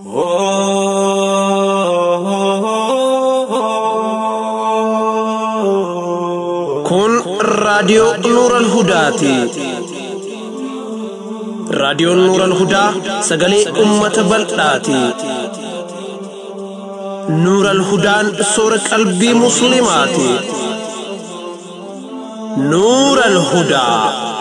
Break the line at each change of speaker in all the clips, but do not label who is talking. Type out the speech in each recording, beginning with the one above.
Kun raadiyoo Nuural Hudaati. Raadiyoon Nuural Hudaa sagalee uummata bal'aati. Nuural Hudaan soora qalbii Musliimaati. Nuural Hudaa.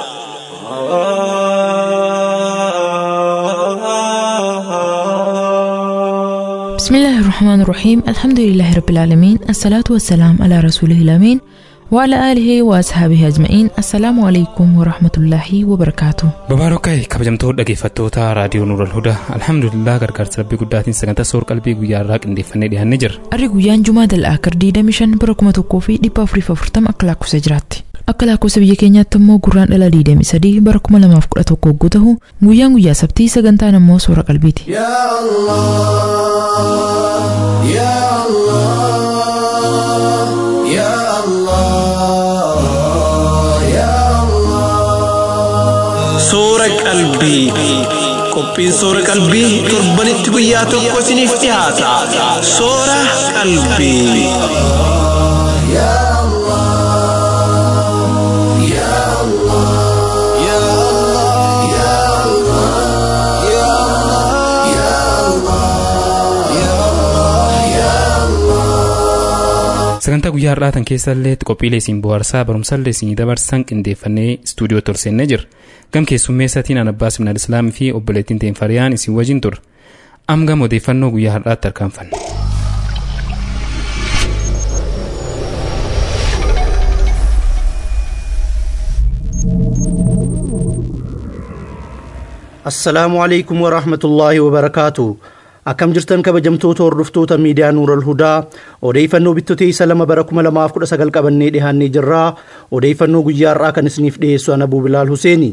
بسم الله الرحمن الرحيم الحمد لله رب العالمين الصلاة والسلام على رسوله الأمين وعلى آله وأصحابه أجمعين السلام عليكم ورحمة الله وبركاته
Babaarokay kabajamtoota dhaggeeffattoota raadiyoo Nuural Hudaa alhamdulillah gargaarsa rabbii guddaatiin sagantaa soor qalbii guyyaa irraa qindeeffannee dhiyaannee jirra.
Arri guyyaan Jumaa Dal'aakar 25 bara 1440 akka lakkoofsa jiraatti. Akka lakkoofsa biyya keenyaatti immoo gurraan dhala 23 bara 2011 hogguu ta'u guyyaan guyyaa sabtii sagantaan immoo soora qalbiiti.
يا الله يا الله يا الله يا الله
Soora qalbii. Qophiin soora qalbii torbanitti guyyaa tokko isiniif dhiyaata. Soora qalbii.
يا الله يا الله يا الله يا الله يا الله يا الله يا الله
Sagantaa guyyaa har'aatan keessa illee qophiilee isin bohaarsaa barumsallee isin dabarsan qindeeffannee istuudiyoo torsennee jirra. Gam keessummeessatiin an Abbaas Minal Islaamii fi obboleettiin Teenfariyaan isin wajjin turre. Am gam odeeffannoo guyyaa har'aatti harkaanfanna.
assalaamu alaikum warahmatullaahi wabarakaatu akkam jirtan kabajamtoota hordoftoota miidiyaa nuural hudaa odeeffannoo bittotee isa lama bara 2019 qabannee dhihaannee jirraa odeeffannoo guyyaa har'aa kan isiniif dhiyeessu ana bilaal huseeni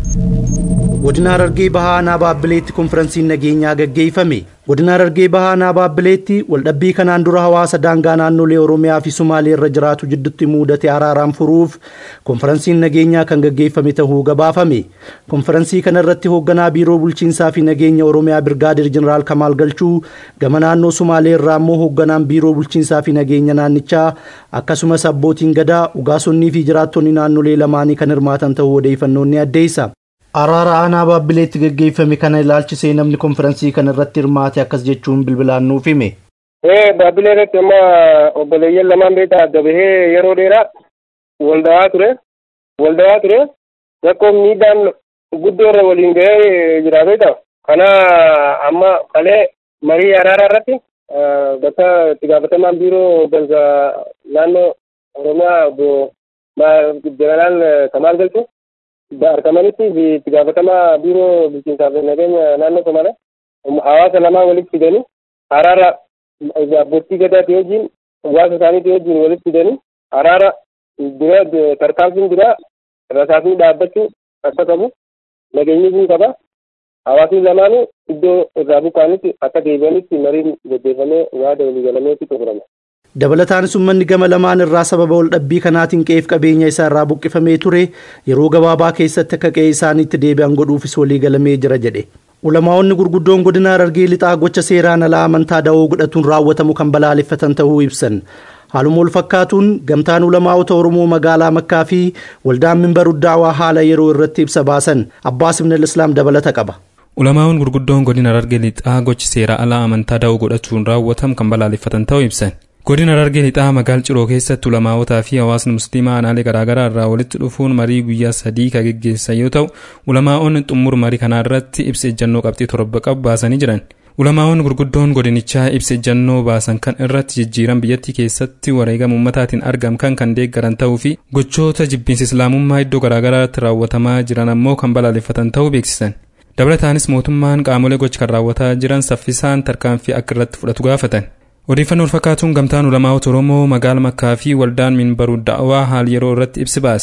godina harargee bahaa aanaa baabbileetti konferansiin nageenyaa gaggeeffame godina harargee bahaa aanaa baabbileetti waldhabbii kanaan dura hawaasa daangaa naannolee oromiyaa fi sumaalee irra jiraatu jidduutti muudate araaraan furuuf konferansiin nageenyaa kan gaggeeffame ta'uu gabaafame konferansii kana irratti hoogganaa biiroo bulchiinsaa fi nageenya oromiyaa birgaadir jeneraal kamaal galchuu gama naannoo sumaalee irraa immoo hoogganaan biiroo bulchiinsaa fi nageenya naannichaa akkasumas abbootiin gadaa ugaasonnii fi jiraattonni naannolee lamaanii kan hirmaatan ta'uu odeeffannoon ni addeessa. Araara aanaa baabbileetti gaggeeffame kana ilaalchisee namni konferansii kana irratti hirmaate akkas jechuun bilbilaan nuuf hime.
ee baabbilee irratti amma obboleeyyan lamaan beektaa adda bahee yeroo dheeraa walda'aa ture walda'aa ture rakkoo miidhaan guddoo irra waliin gahee jira beektaa kana amma kalee marii araaraa irratti eh, bakka itti gaafatamaan biiroo hooggansa naannoo oromiyaa obbo Ma- jeneraal kamaal galchu argamanitti fi itti gaafatamaa biiroo bulchiinsaa fi nageenya naannoo somaalee hawaasa lamaa walitti fidanii araara abbootii gadaatii wajjin hawaasa isaaniitii wajjin walitti fidanii araara dura tarkaanfiin dura rasaasni dhaabbachuu akka qabu nageenyi kun qaba hawaasni lamaanuu iddoo irraa buqqaanitti akka deebi'anitti mariin gaggeeffamee yaada walii galameetti xumurame.
Dabalataanis uummanni gama lamaan irraa sababa wal dhabbii kanaatiin qe'ee fi qabeenya isaa irraa buqqifamee ture yeroo gabaabaa keessatti akka qe'ee isaaniitti deebi'an godhuufis walii galamee jira jedhe. Ulamaa'onni gurguddoon godina Harargee lixaa gocha seeraan alaa amantaa da'oo godhatuun raawwatamu kan balaaleffatan ta'uu ibsan. Haaluma wal fakkaatuun gamtaan ulamaa'ota Oromoo magaalaa Makkaa fi waldaan minbaruu daawaa haala yeroo irratti ibsa baasan Abbaas Ibn Islaam dabalata qaba.
Ulamaa'onni gurguddoon godina Harargee lixaa gochi seera alaa amantaa da'oo godhachuun raawwatamu kan balaaleffatan ta'uu ibsan. Godina Harargee lixaa magaal ciroo keessatti ulamaawotaa fi hawaasni musliimaa aanaalee garaagaraa irraa walitti dhufuun marii guyyaa sadii kan geggeessan yoo ta'u ulamaa'onni xumur marii kanaa irratti ibsa ejjannoo qabxii torba qabu baasanii jiran. Ulamaa'onni gurguddoon godinichaa ibsa ejjannoo baasan kan irratti jijjiiran biyyattii keessatti wareegama uummataatiin argamkan kan deeggaran ta'uu fi gochoota jibbiinsa islaamummaa iddoo garaagaraatti raawwatamaa jiran ammoo kan balaaleffatan ta'uu beeksisan. Dabalataanis mootummaan qaamolee gocha kan raawwataa jiran saffisaan tarkaanfii akka irratti fudhatu gaafatan. Odeeffannoo wal fakkaatuun gamtaan ulamaa'ota Oromoo magaala Makkaa fi waldaan minbaruu da'awaa haal yeroo irratti ibsi baase.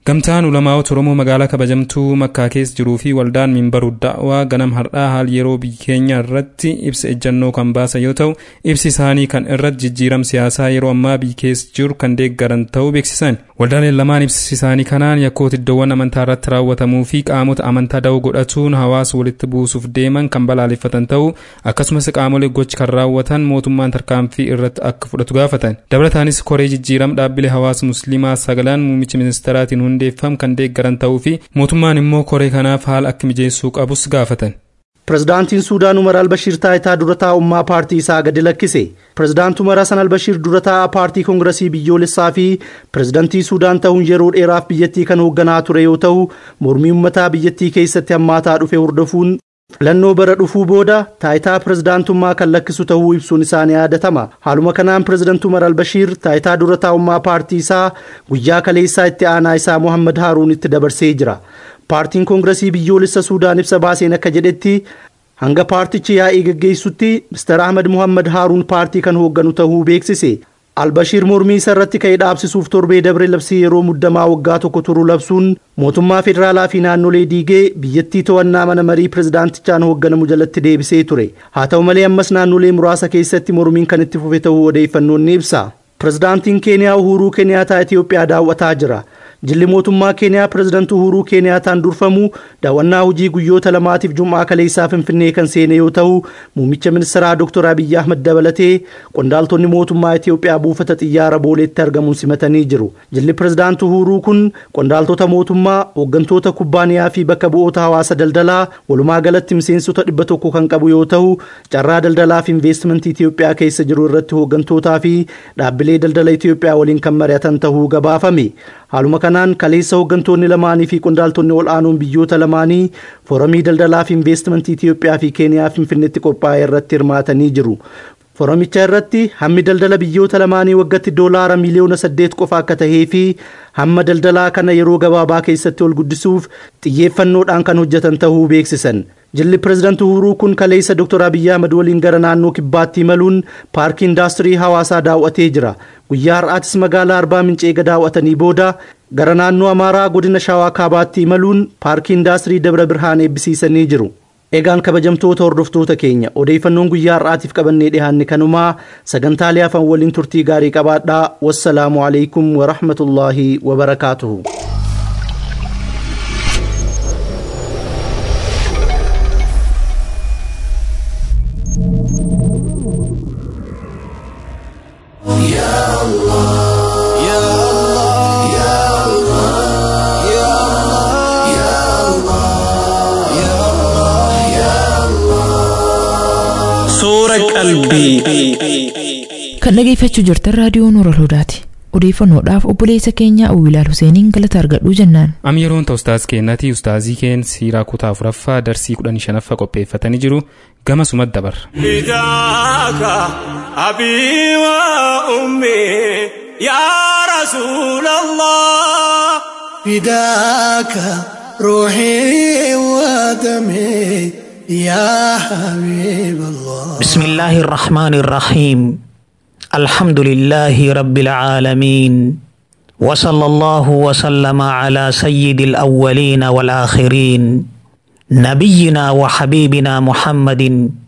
Gamtaan ulamaa'ota Oromoo magaalaa kabajamtuu Makkaa keessa jiruu fi waldaan minbaruu da'waa ganam har'aa haal yeroo biyya keenya irratti ibsa ejjannoo kan baasan yoo ta'u ibsi isaanii kan irratti jijjiiram siyaasaa yeroo ammaa biyya keessa jiru kan deeggaran ta'uu beeksisan. Waldaaleen lamaan ibsi isaanii kanaan yakkoota iddoowwan amantaa irratti raawwatamuu fi qaamota amantaa da'oo godhachuun hawaasa walitti buusuuf deeman kan balaaleffatan ta'uu akkasumas qaamolee gochi kan raawwatan mootummaan tarkaanfii irratti akka fudhatu gaafatan. Dabalataanis koree jijjiiram dhaabbilee hawaasa musliimaa sagalaan muummicha ministeeraatiin hundeeffam kan deeggaran ta'uu fi mootummaan immoo koree kanaaf haala akka mijeessuu qabus gaafatan.
Pirezidaantiin Suudaan Umar Albashiir taayitaa dura taa'ummaa paartii isaa gadi lakkise. Pirezidaanti Umar Hasan Albashiir dura taa'aa paartii koongiresii biyyoolessaa fi pirezidaantii Suudaan ta'uun yeroo dheeraaf biyyattii kan hoogganaa ture yoo ta'u, mormii uummataa biyyattii keessatti hammaataa dhufe hordofuun filannoo bara dhufuu booda taayitaa pirezidaantummaa kan lakkisu ta'uu ibsuun isaanii yaadatama. Haaluma kanaan pirezidaanti Umar Albashiir taayitaa dura taa'ummaa paartii isaa guyyaa kaleessaa itti aanaa isaa Mohammad Haaruun itti dabarsee jira. paartiin koongiresii biyyoolessa suudaan ibsa baaseen akka jedhetti hanga paartichi yaa'ii geggeessutti mister ahmad muhammad haaruun paartii kan hoogganu ta'uu beeksise albashiir mormii isa irratti ka'ee dhaabsisuuf torbee dabre labsii yeroo muddamaa waggaa tokko turu labsuun mootummaa federaalaa fi naannolee diigee biyyattii to'annaa mana marii pirezidaantichaan hoogganamu jalatti deebisee ture haa ta'u malee ammas naannolee muraasa keessatti mormiin kan itti fufe ta'uu odeeffannoon ni ibsa pirezidaantiin keeniyaa uhuruu keniyaataa itiyoophiyaa daawwataa jira jilli mootummaa keeniyaa pirezidaanti uhuruu keeniyaataan durfamu daawwannaa hojii guyyoota lamaatiif jum'aa kaleessaa finfinnee kan seene yoo ta'u muummicha ministeeraa dr abiyyi ahmad dabalatee qondaaltonni mootummaa itiyoophiyaa buufata xiyyaara booleetti argamuun simatanii jiru jilli pirezidaanti uhuruu kun qondaaltota mootummaa hooggantoota kubbaaniyaa fi bakka bu'oota hawaasa daldalaa walumaa galatti miseensota dhibba tokko kan qabu yoo ta'u carraa daldalaa fi investimentii itiyoophiyaa keessa jiru irratti hooggantootaa fi dhaabbilee daldala itiyoophiyaa waliin kan mari'atan ta'uu gabaafame haaluma kanaan kaleessa hooggantoonni lamaanii fi qondaaltonni ol aanoon biyyoota lamaanii foorumii daldalaa fi investimentii Itiyoophiyaa fi Keeniyaa Finfinneetti qophaa'e irratti hirmaatanii jiru. Foorumicha irratti hammi daldala biyyoota lamaanii waggaatti doolaara miliyoona saddeet qofa akka tahee fi hamma daldalaa kana yeroo gabaabaa keessatti ol guddisuuf xiyyeeffannoodhaan kan hojjetan ta'uu beeksisan. Jilli pirezidaanti Uhuruu kun kaleessa Dr. Abiyyi Ahmad waliin gara naannoo kibbaatti imaluun paarkii indaastirii hawaasaa daawwatee jira. Guyyaa har'aatis magaalaa Arbaa Mincee daawwatanii booda gara naannoo Amaaraa godina Shawaa Kaabaatti imaluun paarkii indaastirii Dabra Birhaan eebbisiisanii jiru. Egaan kabajamtoota hordoftoota keenya odeeffannoon guyyaa har'aatiif qabannee dhiyaanne kanumaa sagantaalee hafan waliin turtii gaarii qabaadhaa wassalaamu alaikum warahmatullaahi wabarakaatuhu.
Suura qalbii.
Kan dhageeffachuu jirtan raadiyoo Nuura Hudaati. Odeeffannoodhaaf obboleessa keenya Awwilaal Huseeniin galata argadhuu jennaan.
Am yeroon ta'u ustaaz keenyatii ustaazii keen siiraa kutaa afuraffaa darsii kudhanii shanaffaa qopheeffatanii jiru gama sumat dabarra.
فداك أبي وأمي يا رسول الله
فداك روحي ودمي يا حبيب الله
بسم الله الرحمن الرحيم الحمد لله رب العالمين وصلى الله وسلم على سيد الأولين والآخرين نبينا وحبيبنا محمد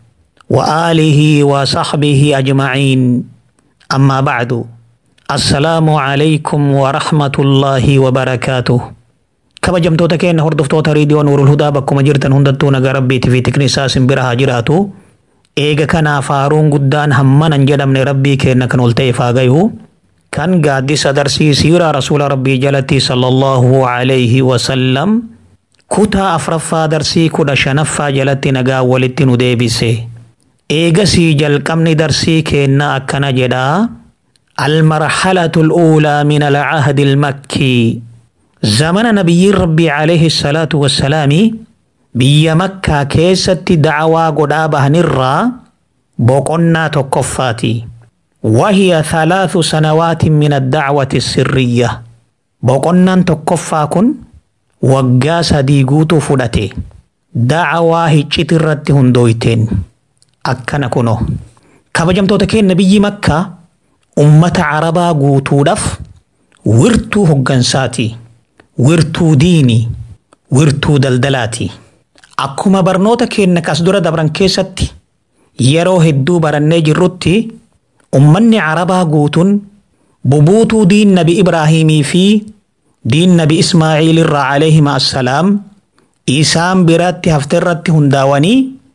وآله وصحبه أجمعين أما بعد السلام عليكم ورحمة الله وبركاته kabajamtoota keenya hordoftoota riidiyoo nuurul hudaa bakkuma jirtan hundattuu nagaa rabbiitii fi tiknisaa simbira haa jiraatu eega kanaaf faaruun guddaan hammanan jedhamne rabbii keenya kan ol ta'e faa gayu kan gaaddisa darsii siiraa rasuula rabbii jalatti sallallahu alayhi wasallam kutaa afraffaa darsii kudha shanaffaa jalatti nagaa walitti nu deebise eegasii jalqabni darsii keenna akkana jedhaa المرحلة الأولى من العهد المكي زمن نبي ربي عليه الصلاة والسلام بي مكة كيست دعوى قدابة نرى بقنا تكفاتي وهي ثلاث سنوات من الدعوة السرية بقنا تكفاكن وقاس ديقوت فلتي دعوى هجت الرد هندويتين أكنا كنو كبجمتو تكين نبي مكة أمة عربا قوتو دف ورتو هقنساتي wirtuu diinii wirtuu daldalaati akkuma barnoota keenya kas dura dabran keessatti yeroo hedduu barannee jirrutti ummanni carabaa guutuun bubuutuu diin nabi ibraahimii fi diin nabi ismaaciil irraa alayhima assalaam isaan biratti hafte irratti hundaawanii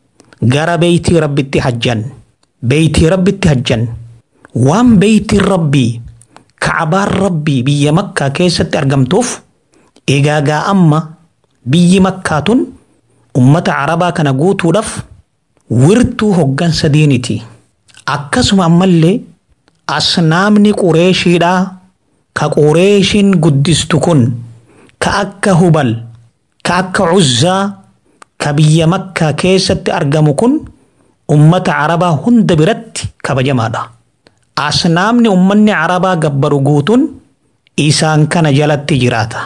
gara beeytii rabbitti hajjan beeytii rabbitti hajjan waan beeytiin rabbii kacbaan rabbii biyya makkaa keessatti argamtuuf egaagaa amma biyyi makkaa tun ummata carabaa kana guutuudhaaf wirtuu hoggansa diiniti akkasuma ammallee asnaamni qureeshiidhaa ka qureeshiin guddistu kun ka akka hubal ka akka cuzzaa ka biyya makkaa keessatti argamu kun ummata carabaa hunda biratti kabajamaadha asnaamni ummanni carabaa gabbaru guutuun isaan kana jalatti jiraata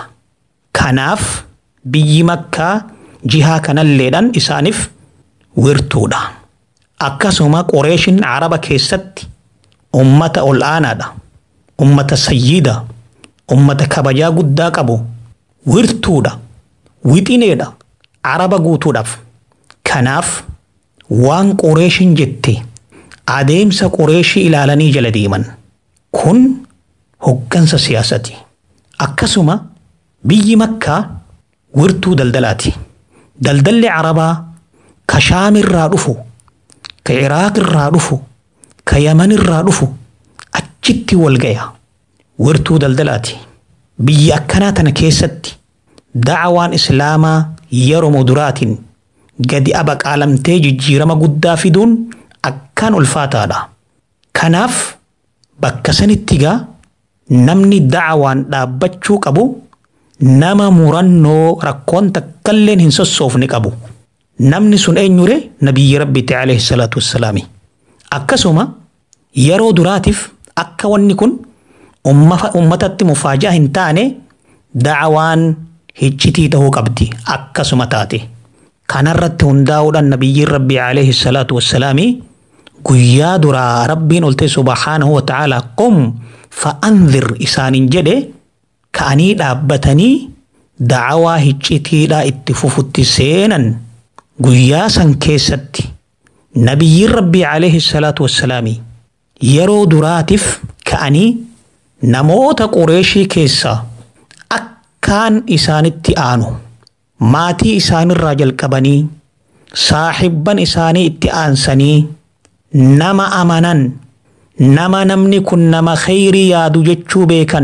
kanaaf biyyi makkaa jihaa kanalleedhan isaaniif wirtuudha akkasuma qureeshin caraba keessatti ummata ol aanaadha ummata sayyida ummata kabajaa guddaa qabu wirtuudha wixineedha caraba guutuudhaaf kanaaf waan qureeshin jette adeemsa qureeshii ilaalanii jala deeman kun hoggansa siyaasati akkasuma biyyi makkaa wirtuu daldalaati daldalli carabaa ka shaam irraa dhufu ka iraaq irraa dhufu ka yaman irraa dhufu achitti wal gaya wirtuu daldalaati biyya akkanaa tana keessatti dacwaan islaamaa yeroo muduraatiin gadi abaqaalamtee jijjiirama guddaa fiduun akkaan ulfaataadha kanaaf bakka sanitti gaa namni dacwaan dhaabbachuu qabu nama murannoo rakkoon takkalleen hin sossoofne qabu namni sun eenyure nabiyyi rabbitti alayhi salaatu wassalaami akkasuma yeroo duraatiif akka wanni kun ummatatti mufaajaa hin taane dacwaan hiccitii ta'uu qabdi akkasuma taate kanarratti hundaa'uudhaan nabiyyiin rabbii alayhi salaatu wassalaami guyyaa duraa rabbiin olte subhaanahu wa ta'ala qum fa'anzir isaaniin jedhe ka'anii dhaabbatanii dacwaa hiccitiidhaa itti fufutti seenan guyyaa san keessatti nabiyyiin rabbii alayhi salaatu wassalaami yeroo duraatiif ka'anii namoota qureeshii keessaa akkaan isaanitti aanu maatii isaanirraa jalqabanii saaxibban isaanii itti aansanii nama amanan nama namni kun nama khayrii yaadu jechuu beekan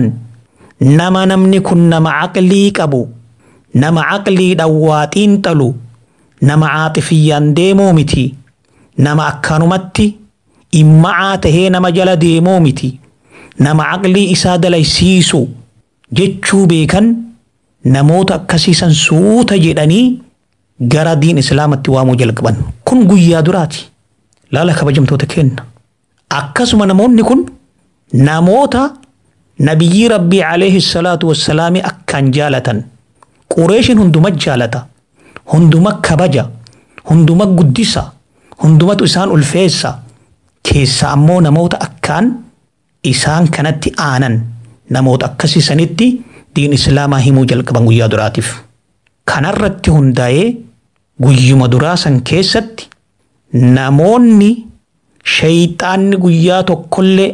nama namni kun nama aqlii qabu nama aqliidhaan waa xiinxalu nama caaxifiyyaan deemuu miti nama akkanumatti imma'aa tahee nama jala deemuu miti nama aqlii isaa dalaysiisu jechuu beekan namoota akkasiisan suuta jedhanii gara diin islaamatti waamuu jalqaban kun guyyaa duraati laala kabajamtoota kenna akkasuma namoonni kun namoota nabiyyii rabbii alayhi salaatu wassalaami akkaan jaalatan qureeshin hunduma jaalata hunduma kabaja hunduma guddisa hundumatu isaan ulfeessa keessa ammoo namoota akkaan isaan kanatti aanan namoota akkasiisanitti diin islaamaa himuu jalqaban guyyaa duraatiif kanarratti hundaa'ee guyyuma duraa san keessatti namoonni shayxaanni guyyaa tokkollee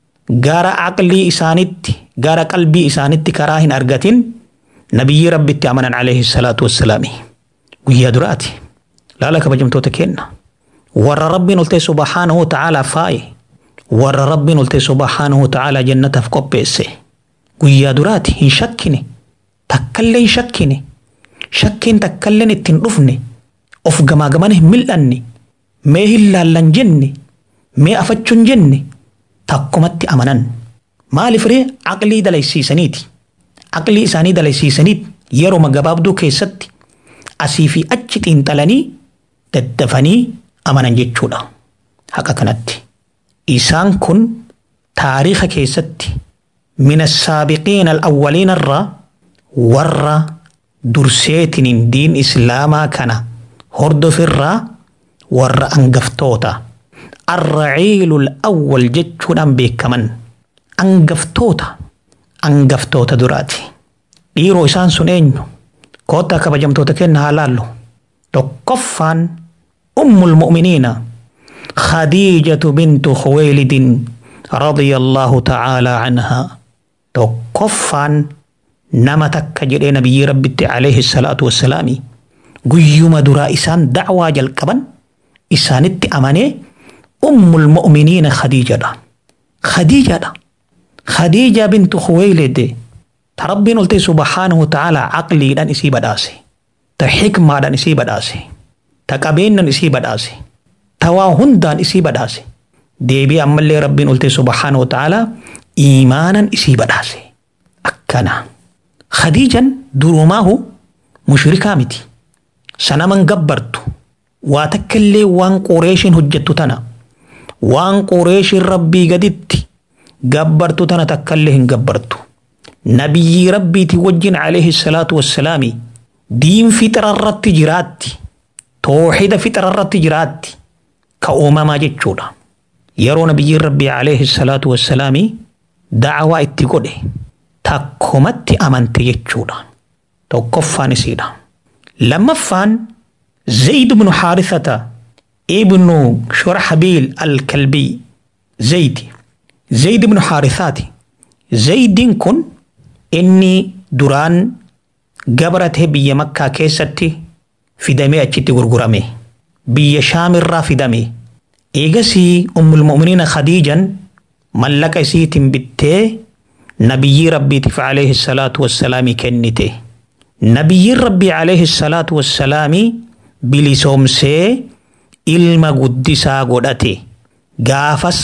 gara aqlii isaanitti gara qalbii isaanitti karaa hin argatin nabiyyi rabbitti amanan alayhi salaatu wassalaami guyyaa duraati laala kabajamtoota kenna warra rabbiin oltee subhaanahu wa ta'aalaa faaye warra rabbiin oltee subhaanahu wa ta'aalaa jannataaf qopheesse guyyaa duraati hin shakkine takkallee hin shakkine shakkiin takkalleen ittiin dhufne of gamaa gamana hin mil'anne mee hin laallan jenne mee afachuun jenne takkumatti amanan maaliif ree aqlii dalaysiisaniiti aqlii isaanii dalaysiisaniit yeroo gabaabduu keessatti asii fi achi xiinxalanii daddafanii amanan jechuudha haqa kanatti isaan kun taariika keessatti min assaabiqiina alawwaliina irraa warra durseetiniin diin islaamaa kana hordofirraa warra angaftoota arraciilu alawwal jechuudhaan beekaman angaftoota angaftoota duraati dhiiroo isaan sun eenyu koottaa kabajamtoota kenna haa laallu tokkoffaan ummul mu'miniina khadiijatu bintu khuweelidin radiyallaahu ta'aalaa anhaa tokkoffaan nama takka jedhee nabiyyi rabbitti alayhi salaatu wassalaami guyyuma duraa isaan dacwaa jalqaban isaanitti amanee ummul mu'miniina khadiijadha khadiijadha khadiija bintu khuweelid ta rabbiin olte subhaanahu ta'aalaa aqliidhaan isii badhaase ta xikmaadhaan isii badhaase ta qabeennan isii badhaase ta waa hundaan isii badhaase deebii ammallee rabbiin olte subhaanahu ta'aalaa iimaanan isii badhaase akkana khadiijan durumaahu mushrikaa miti sanaman gabbartu waa takkaillee waan qureeshin hojjettu tana waan qureeshin rabbii gaditti gabbartu tana takkaillee hin gabbartu nabiyyii rabbiiti wajjin alayhi salaatu wassalaami diin fixararratti jiraatti tooxida fixararratti jiraatti ka uumamaa jechuudha yeroo nabiyyiin rabbii alayhi salaatu wassalaami dacwaa itti godhe takkomatti amante jechuudha tokkoffaan isiidha lammaffaan zayd ibnu xaarisata ibnu shurxabiil alkalbii zayd zayd ibnu xaarisaati zaydiin kun inni duraan gabratee biyya makkaa keessatti fidamee achitti gurgurame biyya shaamirraa fidame eegasii ummulmu'miniina khadiijan mallaqa isiitiin bittee nabiyyii rabbiitiif alayhi salaatu wassalaami kennite nabiyyiin rabbii alayhi salaatu wassalaami bilisoomsee ilma guddisaa godhate gaafas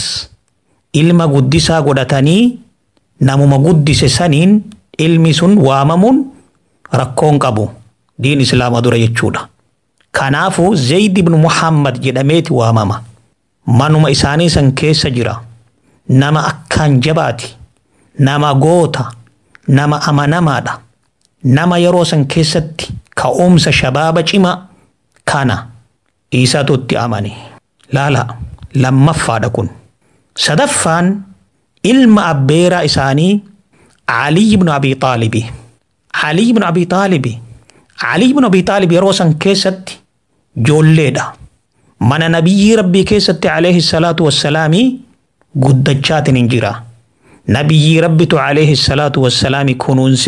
ilma guddisaa godhatanii namuma guddise saniin ilmi sun waamamuun rakkoon qabu diin islaama dura jechuudha kanaafu zayd ibnu muhammad jedhameeti waamama manuma isaanii san keessa jira nama akkaan jabaati nama goota nama amanamaadha nama yeroo san keessatti ka'umsa shabaaba cima kana isaatu itti amane laala lammaffaadha kun sadaffaan ilma abbeeraa isaanii علي بن أبي طالب علي بن أبي طالب علي بن أبي طالب يروسن كيست جوليدا من نبي ربي كيست عليه الصلاة والسلام قدجات ننجرا نبي ربي عليه الصلاة والسلام كنونس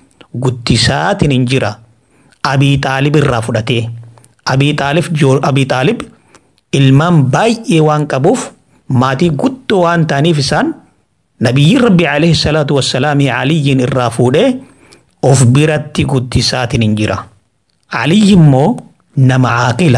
قدسات ننجرا أبي طالب الرافدته أبي طالب جول أبي طالب ilmaan baay'ee waan qabuuf maatii guddoo waan ta'aniif isaan nabiyyiin rabbi alayhi salaatu wassalaamii aliyyiin irraa fuudhee of biratti guddisaatiin hin jira. Aliyyi immoo nama caaqila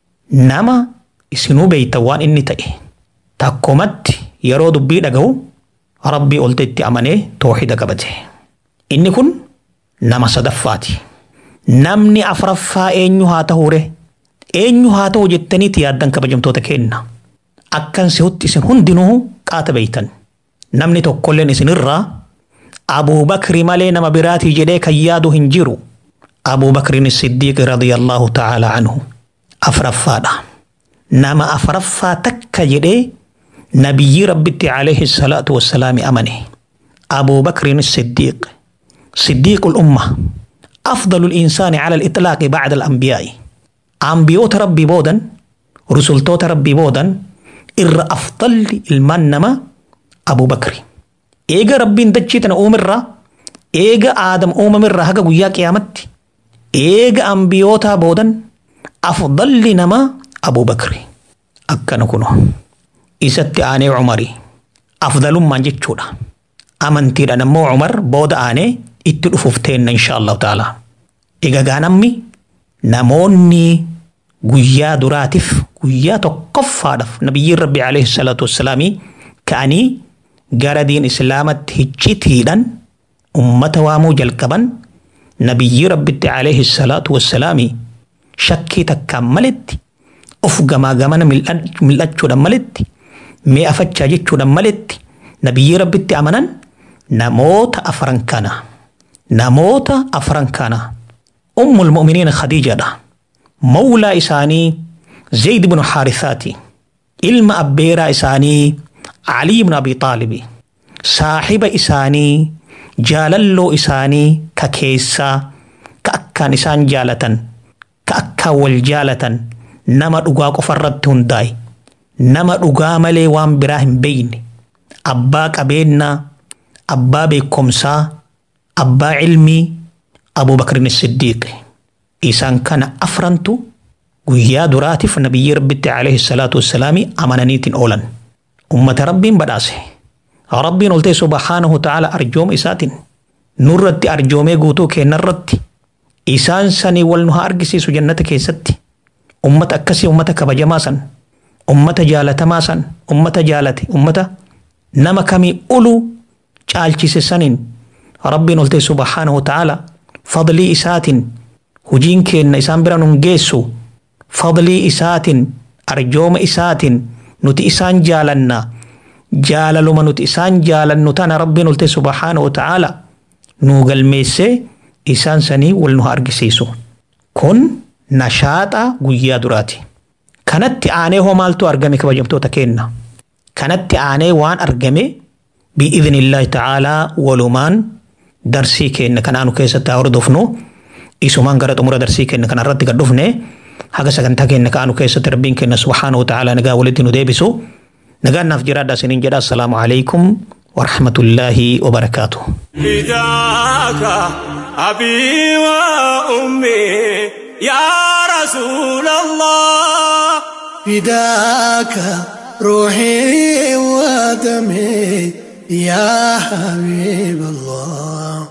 nama isinuu beeytan waan inni ta'e takkumatti yeroo dubbii dhaga'u rabbii olta itti amanee tooxida qabate. Inni kun nama sadaffaati. Namni afraffaa eenyu haa ta'uure eenyu haa ta'u jettaniiti yaaddan kabajamtoota kenna. Akkan si'utti isin hundinuu qaata beeytan. namni tokkolleen isinirraa Abuu Bakri malee nama biraatii jedhee kan yaadu hin jiru. Abuu Bakrin Siddiiq radiyallahu ta'ala anhu afraffaadha. Nama afraffaa takka jedhee nabiyyi rabbitti alayhi salaatu wassalaami amane. Abuu Bakrin Siddiiq صديق الأمة أفضل الإنسان على الإطلاق بعد الأنبياء أنبيوت ربي بودا رسلتوت ربي بودا إر أفضل المنما أبو بكر إيجا ربي دجيتنا أمرا إيجا آدم أممرا هكا قويا قيامت إيجا أنبيوتا بودا أفضل لنما أبو بكر أكا نكونو إسات آني عمري أفضل من جتشودا أمنتي نمو عمر بود آني itti dhufuuf teenna insha allahu taala egaa namni namoonni guyyaa duraatiif guyyaa tokkoffaadhaaf nabiyyiin rabbi alayhi salaatu wassalaamii ka'anii gara diin islaamatti hiccitiidhaan ummata waamuu jalqaban nabiyyii rabbitti alayhi salaatu wassalaamii shakkii takkaan maletti of gamaa gamana mil'achuudhaan maletti mi'a fachaa jechuudhaan maletti nabiyyii rabbitti amanan namoota afran kana. namoota afran kana ummul mu'miniina khadiijadha mawlaa isaanii zayd ibnu haarisaati ilma abbeeraa isaanii علي بن أبي طالب صاحب إساني jaalalloo isaanii ka keessaa ka akkaan isaan jaalatan ka akkaan wal jaalatan nama dhugaa qofa irratti hundaa'e nama dhugaa malee waan biraa hin beeyne abbaa qabeenyaa abbaa beekumsaa abbaa ilmii abubakrin siddiiqi isaan kana afrantu guyyaa duraatiif nabiyyi rabbitti alayhi salaatu wassalaami amananiitiin oolan ummata rabbiin badhaase rabbiin oltee subhaanahu ta'ala arjooma isaatiin nurratti arjoomee guutuu kennarratti isaan sanii wal nu haa argisiisu jannata keessatti ummata akkasii ummata kabajamaa san ummata jaalatamaa san ummata jaalate ummata nama kamii ulu caalchise saniin rabbiin oltee subhaanahu ta'ala fadlii isaatiin hujiin keenna isaan bira nun geessu fadlii isaatiin arjooma isaatiin nuti isaan jaalanna jaalaluma nuti isaan jaalannu tana rabbiin oltee subhaanahu ta'ala nuu galmeessee isaan sanii wal nu haa argisiisu kun nashaaxa guyyaa duraati kanatti aanee hoo maaltu argame kabajamtoota keenna kanatti aanee waan argame bi'idhnillaahi ta'aalaa walumaan darsii keenna kanaanu keessatti haa hordofnu isumaan gara xumura darsii keenna kanarratti gad dhufne haga sagantaa keenna kaanu keessatti rabbiin keenna subhaanahu ta'aalaa nagaa walitti nu deebisu nagaan naaf jiraadha isiniin jedha assalaamu alaikum warahmatullaahi wabarakaatuh
فداك أبي وأمي يا رسول الله
فداك روحي ودمي يا حبيب الله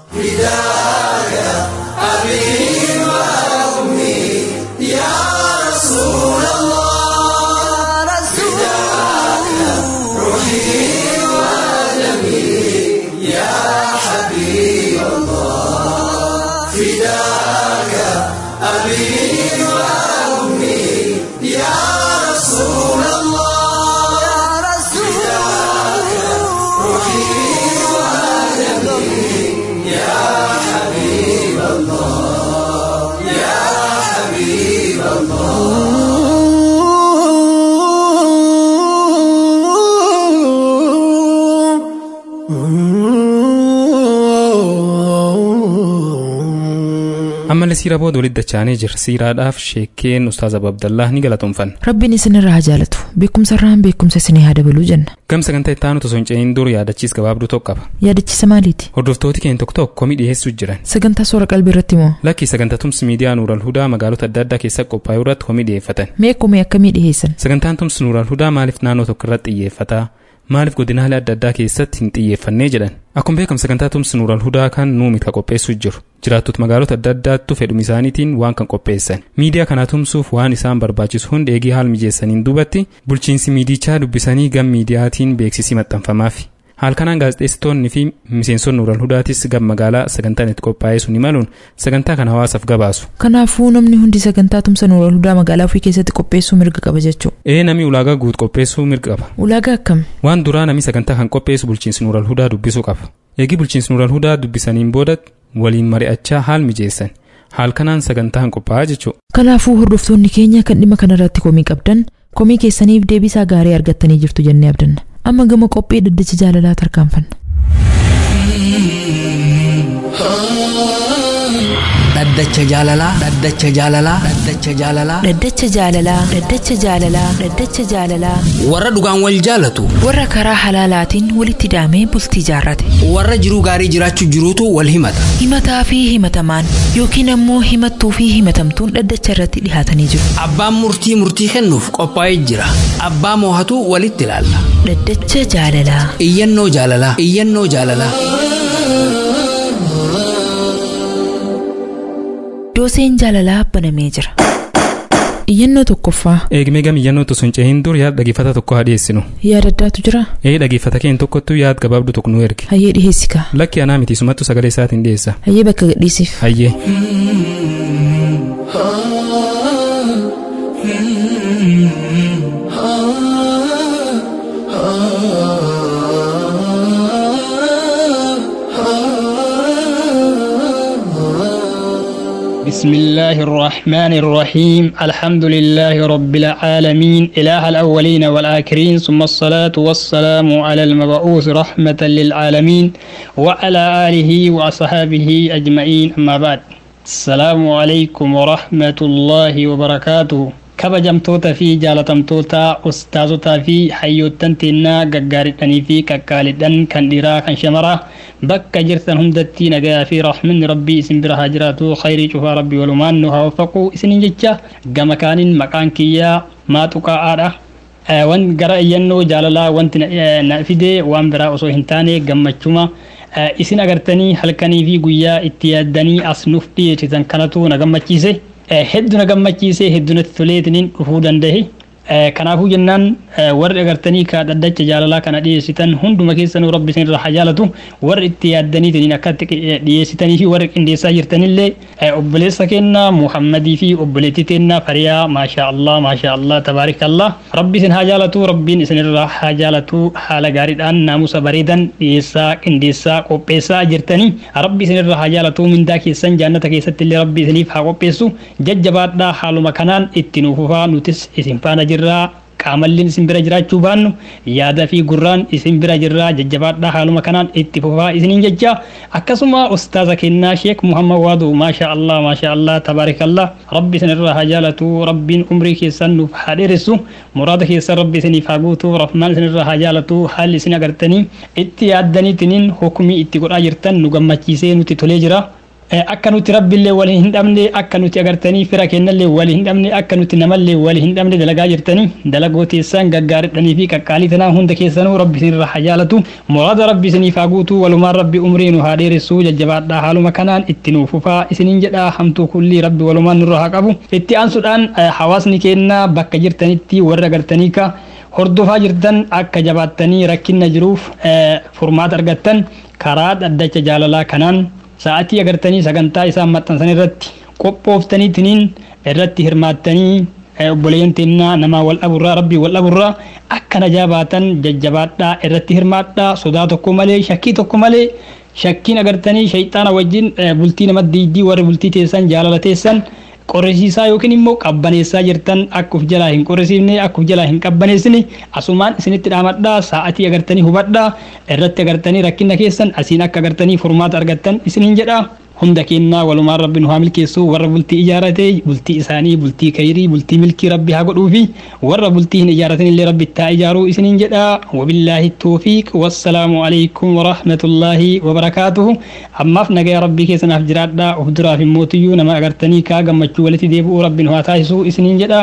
ammallee siiraa booda walitti dachaanee jira siiraadhaaf sheekkeen ustaaz abdallaa ni galatoomfanna
Rabbiin isinirraa haa jaalatu. Beekumsa irraan beekumsa isinii haa dabaluu jenna.
gam sagantaa itti aanutu osoo hin ce'in dur yaadachiis gabaabduu tokko qaba
Yaadachiisa maaliiti?
hordoftooti keenya tokko tokko komii dhiyeessuu jiran
Sagantaa soora qalbii irratti moo?
lakkii sagantaa tumsi miidiyaa nuural hudaa magaalota adda addaa keessatti qophaa'e irratti komii dhiyeeffatan
Mee komii akkamii dhiheessan?
sagantaan tumsi nuural hudaa maaliif naannoo tokko irratti xiyyeeffata maaliif godinaalee adda addaa keessatti hin xiyyeeffannee jedhan akkuma beekamu sagantaa tumsi nuural hudaa kan nuumi ka qopheessuu jiru jiraattota magaalota adda addaattu fedhuma isaaniitiin waan kan qopheessan miidiyaa kana tumsuuf waan isaan barbaachisu hundi eegii haal mijeessaniin duubatti bulchiinsi miidichaa dubbisanii gam miidiyaatiin beeksisii maxxanfamaafi haal kanaan gaazexeessitoonni fi miseensonni nuural hudaatis gam magaalaa sagantaan itti qophaa'ee sun imaluun sagantaa kana hawaasaaf gabaasu
Kanaafuu namni hundi sagantaa tumsa nuural hudaa magaalaa ofii keessatti qopheessuu mirga qaba jechuu.
ee namni ulaagaa guut qopheessuu mirga qaba
Ulaagaa akkam?
waan duraa namni sagantaa kan qopheessu bulchiinsi nuural hudaa dubbisuu qaba eegii bulchiinsi nuural hudaa dubbisaniin booda waliin mari'achaa haal mijeessan haal kanaan sagantaa kan qophaa'aa jechuu
Kanaafuu hordoftoonni keenya kan dhimma kanarratti komii qabdan komii keessaniif deebisaa gaarii argattanii jirtu jennee abdanna. Amma gama qophii daddacha jaalalaa tarkaanfanna.
dhaddacha jaalalaa dhaddacha jaalalaa dhaddacha jaalalaa
Dhaddacha jaalalaa Dhaddacha jaalalaa Dhaddacha jaalalaa
warra dhugaan wal jaalatu
warra karaa halaalaatiin walitti daamee bultii jaarrate
warra jiruu gaarii jiraachuu jiruutu wal himata
himataa fi himatamaan yookiin ammoo himattuu fi himatamtuun dhaddacha irratti dhihaatanii jiru
abbaan murtii murtii kennuuf qophaa'ee jira abbaa moohatu walitti ilaalla
Dhaddacha jaalalaa
iyyannoo jaalalaa iyyannoo jaalalaa
dooseen jaalalaa banamee jira
Iyyannoo tokkoffaa
eegmee gam iyyannoo osoo hin ce'in dur yaada dhageeffata tokko haa dhiyeessinu
yaada addaatu jira
ee dhageeffata keenya tokkottu yaad gabaabdu tokko nu erge
hayyee dhiheessikaa
lakki anaa miti sumattu sagalee isaatiin dhiyeessa
hayyee bakka gadhiisiif
hayyee
بسم بسم الله الرحمن الرحيم الحمد لله رب العالمين إله الأولين والآخرين ثم الصلاة والسلام على المبعوث رحمة للعالمين وعلى آله وأصحابه أجمعين أما بعد السلام عليكم ورحمة الله وبركاته kabajamtoota fi jaalatamtoota ustaazotaa fi hayyoottan teennaa gaggaaridhanii fi qaqqaalidhan kan dhiiraa kan shamaraa bakka jirtan hundatti nagayaa fi rahmanni rabbii isin bira haa jiraatu khayrii cufaa rabbii walumaan nu haa waffaqu isinin jecha gama kaaniin maqaan kiyyaa maaxuqaa'aadha wan gara iyyannoo jaalalaa wanti na fide waan biraa osoo hin taane gammachuma isin agartanii halkanii fi guyyaa itti yaaddanii as nuuf dhiyeessitan kanatu na gammachiise hedduu na gammachiisee hedduu natti toleetiniin dhufuu danda'e. Kanaafuu jennaan warri agartanii ka dhaddacha jaalalaa kana dhiyeessitan hunduma keessanuu rabbi isin irraa haa jaalatu warri itti yaaddaniitiin akkatti dhiyeessitanii fi warri qindeessaa jirtanillee obboleessa keenna Muhammadii fi obboleettii teenna Fariyaa maashaa Allah maashaa Allah tabaarikallah rabbi isin haa jaalatu rabbiin isin irraa haa jaalatu haala gaariidhaan naamusa bareedan dhiyeessaa qindeessaa qopheessaa jirtanii rabbi isin irraa haa jaalatu mindaa keessan jaannata keessatti illee rabbi isiniif haa qopheessu jajjabaadhaa haaluma kanaan itti nuufufaa nutis isin faana jirra. jirraa qaamalliin isin bira jiraachuu baannu yaada fi gurraan isin bira jirraa jajjabaadhaa haaluma kanaan itti fufaa isiniin jecha akkasuma ustaaza kennaa sheek muhammad waadu maasha allah maasha allah tabaarikallah rabbi isin irraa haa jaalatu rabbiin umrii keessan nuuf haa dheeressu muraada keessan rabbi isiniif haa guutu rahmaan isin irraa haa jaalatu haalli isin agartanii itti yaaddaniitiniin hukumii itti godhaa jirtan nu gammachiisee nuti tolee jira. akka nuti rabbillee wal hin dhabne akka nuti agartanii fira kennallee wal hin dhabne akka nuti namallee wal hin dhabne dalagaa jirtanii dalagoo teessan gaggaaridhanii fi qaqqaalii tanaa hunda keessanuu rabbi isin irraa haa jaalatu muraada rabbi isiniif haa guutu walumaan rabbi umrii nu haa dheeressu jajjabaadhaa haaluma kanaan itti nuuf fufaa isiniin jedha hamtuu kullii rabbi walumaan nurra haa qabu itti aansuudhaan hawaasni keenna bakka jirtanitti warra agartanii ka hordofaa jirtan akka jabaattanii rakkinna jiruuf furmaata argattan karaa dhaddacha jaalalaa kanaan sa'atii agartanii sagantaa isaan maxxansan irratti qophooftaniitiniin irratti hirmaattanii obboleeyyan teennaa nama wal dhaburraa rabbii wal dhaburraa akka najaa baatan jajjabaadhaa irratti hirmaadhaa sodaa tokko malee shakkii tokko malee shakkiin agartanii shayxaana wajjin bultii nama diiddii warri bultii teessan jaalala teessan qorrisiisaa yookiin immoo qabbaneessaa jirtan akka uf jalaa hin qorrisiifne akka uf jalaa hin qabbaneessine asumaan isinitti dhaamadhaa sa'atii agartanii hubadhaa irratti agartanii rakkina keessan asiin akka agartanii furmaata argattan isiniin jedha hunda kennaa walumaan rabbi nu haa milkeessu warra bultii ijaarate bultii isaanii bultii kayrii bultii milkii rabbi haa godhuu fi warra bultii hin ijaaratin illee rabbi taa ijaaruu isiniin jedha wabillaahi toofiiq wassalaamu alaykum warahmatullaahi wabarakaatuhu ammaaf nagaya rabbii keessanaaf jiraadha of duraaf immootiyyuu nama agartanii kaa gammachuu walitti deebi'uu rabbi nu haa taasisuu isiniin jedha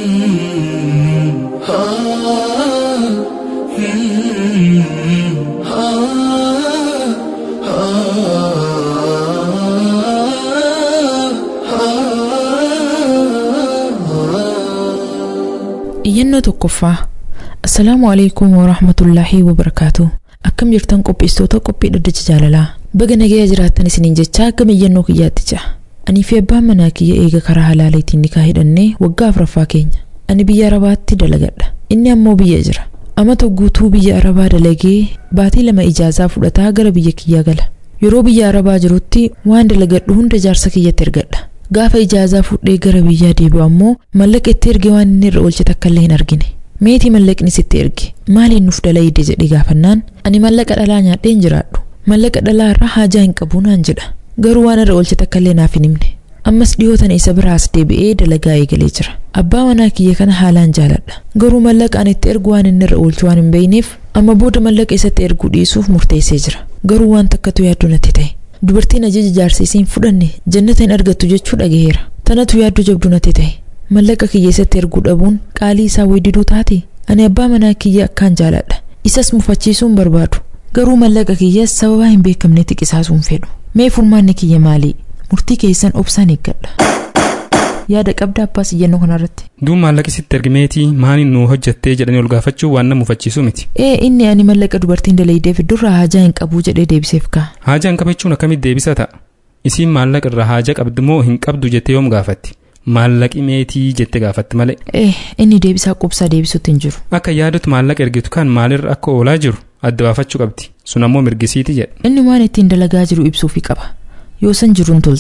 iyyannoo tokkoffaa assalaamu alaikum warahmatullaahi wabarakaatu akkam jirtan qopheessitoota qophii dhaddacha jaalalaa baga nagaya jiraattan isiniin jechaa gama iyyannoo kiyyaatti ja'a anii fi abbaan manaa kiyya eega karaa halaaleetiin nikaa hidhannee waggaa afuraffaa keenya ani biyya arabaatti dalagadha inni ammoo biyya jira amata guutuu biyya arabaa dalagee baatii lama ijaazaa fudhataa gara biyya kiyyaa gala yeroo biyya arabaa jirutti waan dalagadhu hunda jaarsa kiyyatti ergadha gaafa ijaazaa fudhee gara biyyaa deebi'u ammoo mallaqa itti erge waan inni irra oolche takka illee hin argine meetii mallaqni sitti erge maaliin nuuf dalayide jedhe gaafannaan ani mallaqa dhalaa nyaadheen jiraadhu mallaqa dhalaa irraa haajaa hin qabu naan jedha garuu waan irra oolche takka illee naaf hin himne ammas dhiyootan isa biraas deebi'ee dalagaa eegalee jira abbaa manaa kiyya kana haalaan jaaladha garuu mallaqa ani itti ergu waan inni irra oolchu waan hin beeyneef amma booda mallaqa isatti erguu dhiisuuf murteessee jira garuu waan takkatu yaaddoo natti ta'e dubartiin ajaja jaarsiisiin fudhanne jannata hin argattu jechuu dhagaheera tanatu yaaddoo jabduu natti ta'e mallaqa kiyya isatti erguu dhabuun qaalii isaa weeddiduu taate ani abbaa manaa kiyya akkaan jaaladha isas mufachiisuun barbaadu garuu mallaqa kiyyas sababaa hin beekamne xiqisaasuun fedhu mee furmaanni kiyya maalii murtii keessan obsaan eeggadha yaada qabda abbaas iyyannoo kanarratti
duub maallaqa sitti ergimeetii maaliin nu hojjattee jedhanii ol gaafachuu waan nama mufachiisu miti
ee inni ani mallaqa dubartiin dalaydeef durraa haajaa hin qabuu jedhee deebiseef kaa
haajaa hin qabachuun akkamitti deebisa ta'a isiin maallaqa irraa haajaa qabdu moo hin qabdu jettee yoom gaafatti maallaqi meetii jette gaafatti malee
ee inni deebisaa qubsaa deebisuutti hin jiru
akka yaadutti maallaqa ergitu kan maalirra akka oolaa jiru adda baafachuu qabdi sun ammoo mirgisiiti jedha
inni waan ittiin dalagaa jiru ibsuufi qaba yoo san jiruun tolti